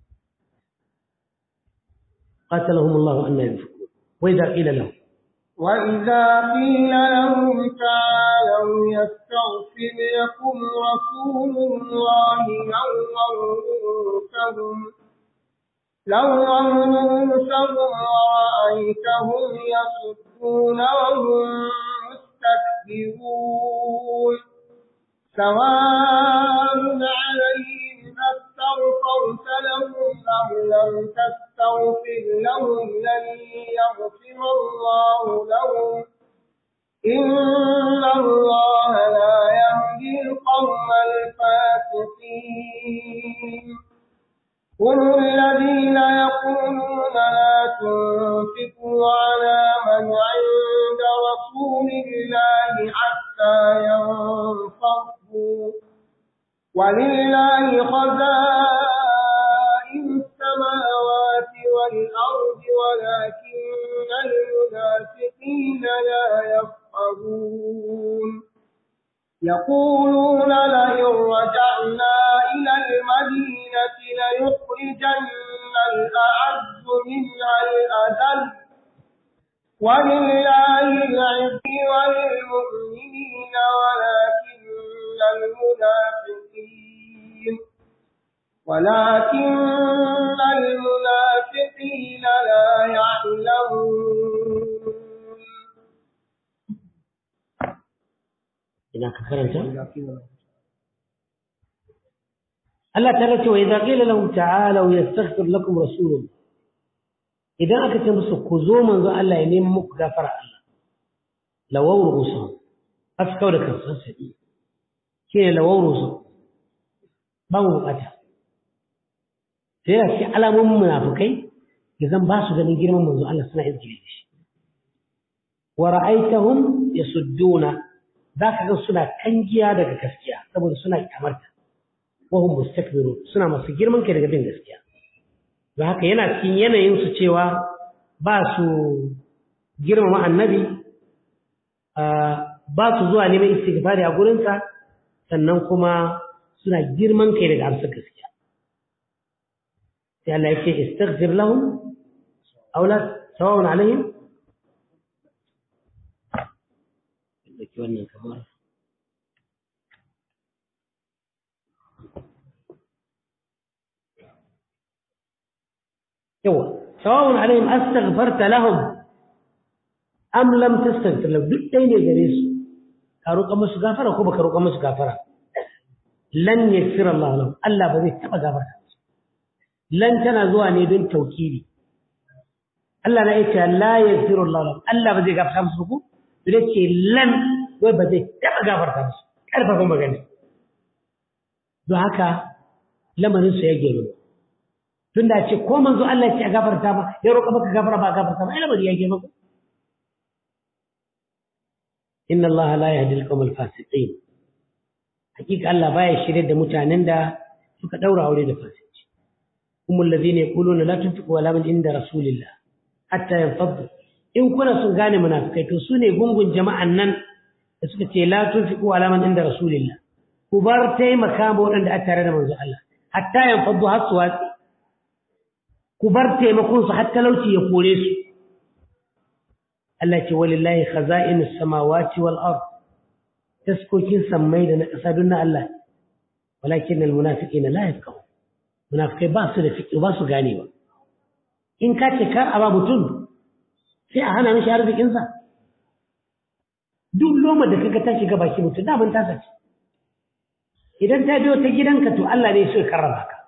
قاتلهم الله أن ينفقون وإذا قيل لهم وإذا قيل لهم تعالوا يستغفر لكم رسول الله لووا رؤوسهم لووا رؤوسهم ورأيتهم يصدون وهم مستكبرون سواء عليهم أستغفرت لهم أم لم تستغفر لهم لن يغفر الله لهم إن الله لا يهدي القوم الفاسقين هم الذين يقولون لا تنفقوا على من عند رسول الله حتى ينفضوا ولله خزائن السماوات والأرض ولكن المنافقين لا يفقهون يقولون لئن رجعنا إلى المدينة ليخرجن الأعز منها الأذل ولله العز وللمؤمنين ولكن المنافقين ولكن المنافقين لا يعلمون ina ka karanta Allah ta race wa idza qila lahum ta'alu yastaghfir lakum rasulun idan aka ce musu ku zo manzo Allah ya nemi muku gafara Allah lawawru usul askau da kansan sai ke lawawru usul ba mu bukata sai ya ce alamomin munafikai idan ba su ganin girman manzo Allah suna izgiri da shi wa ra'aitahum yasudduna za ka ga suna kangiya daga gaskiya saboda suna kyamarta wahum mustakbiru suna masu girman kai daga bin gaskiya don haka yana cikin yanayin su cewa ba su girmama annabi ba su zuwa neman istighfari a gurinsa sannan kuma suna girman kai daga amsar gaskiya sai Allah ya ce istaghfir lahum aw la sawa'un alaihim ɗauki wannan kamar yawa sawa'un alaihim astaghfarta lahum am lam tastaghfir lahum duk ɗaya ne gare su ka roƙa musu gafara ko baka roƙa musu gafara lan yaghfir Allah lahum Allah ba zai taɓa gafarta lan tana zuwa ne don taukiri Allah na yace la yaghfiru Allah lahum Allah ba zai gafarta musu ku sai ce lan wai ba zai taba gafarta musu karfafa magana don haka lamarin su ya gero tunda ce ko manzo Allah ya ce a gafarta ba ya roƙa maka gafara ba gafarta ba ai lamarin ya gero inna Allah la yahdi al-qawm al-fasiqin hakika Allah baya shirye da mutanen da suka daura aure da fasici humul ladina yaquluna la tunfiqu ala man inda rasulillah hatta yanfaddu in kuna sun gane munafikai to sune gungun jama'an nan da suka ce la tunfiqu ala man inda rasulillah ku bar taimaka ma waɗanda a tare da manzo Allah hatta yanfaddu har su watsi ku bar taimakon su har talauci ya kore su Allah ce walillahi khaza'inus samawati wal ard taskokin sammai da na ƙasa don na Allah walakin almunafiqina la yafqahu munafikai ba su da fiqh ba su gane ba in ka ce kar a ba mutum sai a hana mishi arzikin sa duk loma da kaga ta shiga baki mutum da mun tasa ce idan ta biyo ta gidanka to Allah ne so ya karrama ka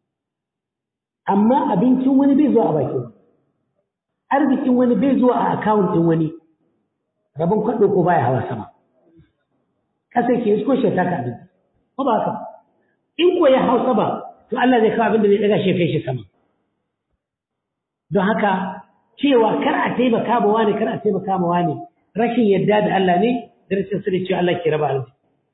amma abincin wani bai zuwa a bakin arzikin wani bai zuwa a account din wani rabon kwaɗo ko baya hawa sama kasar ke isko shi ta kaɗin ko ba haka in ko ya hausa ba to Allah zai kawo abin da zai ɗaga shi kai shi sama don haka cewa kar a taimaka ma wani kar a taimaka ma wani rashin yadda da Allah ne da rashin sani cewa Allah ke raba arziki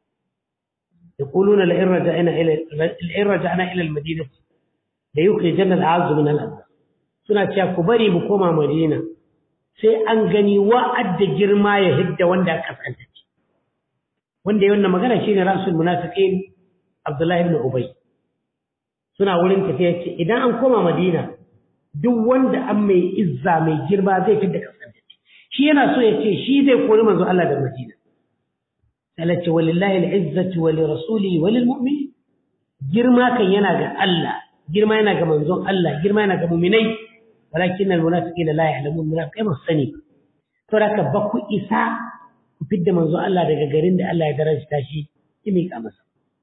يقولون لئن رجعنا إلى لئن رجعنا إلى المدينة ليخرجن الأعز من الأذى suna cewa ku bari mu koma Madina sai an gani wa'ad da girma ya hidda wanda aka kasance wanda ya wannan magana shine rasul munafiqin Abdullah ibn Ubay suna wurin tafiya ce idan an koma Madina duk wanda an mai izza mai girma zai fidda kasance shi yana so ya ce shi zai kori manzo Allah da Madina Allah ce walillahi al-izzatu wa lirasuli wa lilmu'minin girma kan yana ga Allah girma yana ga manzon Allah girma yana ga mu'minai walakin al-munafiqina la ya'lamun munafiqai ba sani to da ba ku isa ku fidda manzo Allah daga garin da Allah ya darajta shi ki miƙa masa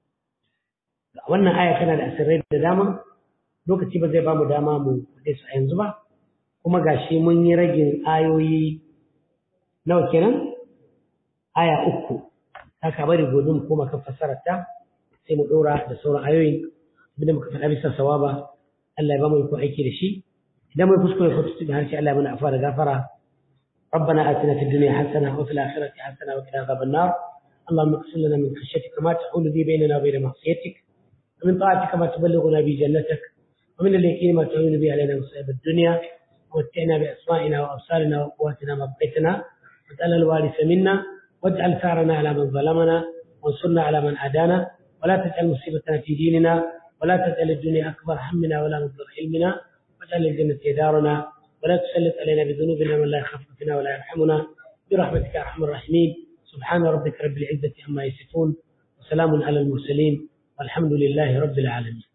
wannan aya tana da asirrai da dama lokaci ba zai ba mu dama mu faɗe su a yanzu ba kuma gashi mun yi ragin ayoyi nawa kenan aya uku haka bari gobe mu koma kan fassarar ta sai mu ɗora da sauran ayoyin abinda muka faɗa bisa sawaba Allah ya ba mu iko aiki da shi idan mai kuskure ko tutu da harshe Allah ya mana afa da gafara ربنا آتنا في الدنيا حسنة وفي الآخرة حسنة وقنا عذاب النار اللهم اغفر لنا من خشيتك ما تحول به بيننا وبين معصيتك ومن طاعتك ما تبلغنا به جنتك ومن اليقين ما تعين به علينا مصائب الدنيا ومتعنا بأسمائنا وأبصارنا وقواتنا ما بقيتنا واجعل الوارث منا واجعل ثارنا على من ظلمنا وانصرنا على من عادانا ولا تجعل مصيبتنا في ديننا ولا تجعل الدنيا أكبر همنا ولا مبلغ علمنا واجعل الجنة دارنا ولا تسلط علينا بذنوبنا من لا يخاف فينا ولا يرحمنا برحمتك يا ارحم الراحمين سبحان ربك رب العزه عما يصفون وسلام على المرسلين والحمد لله رب العالمين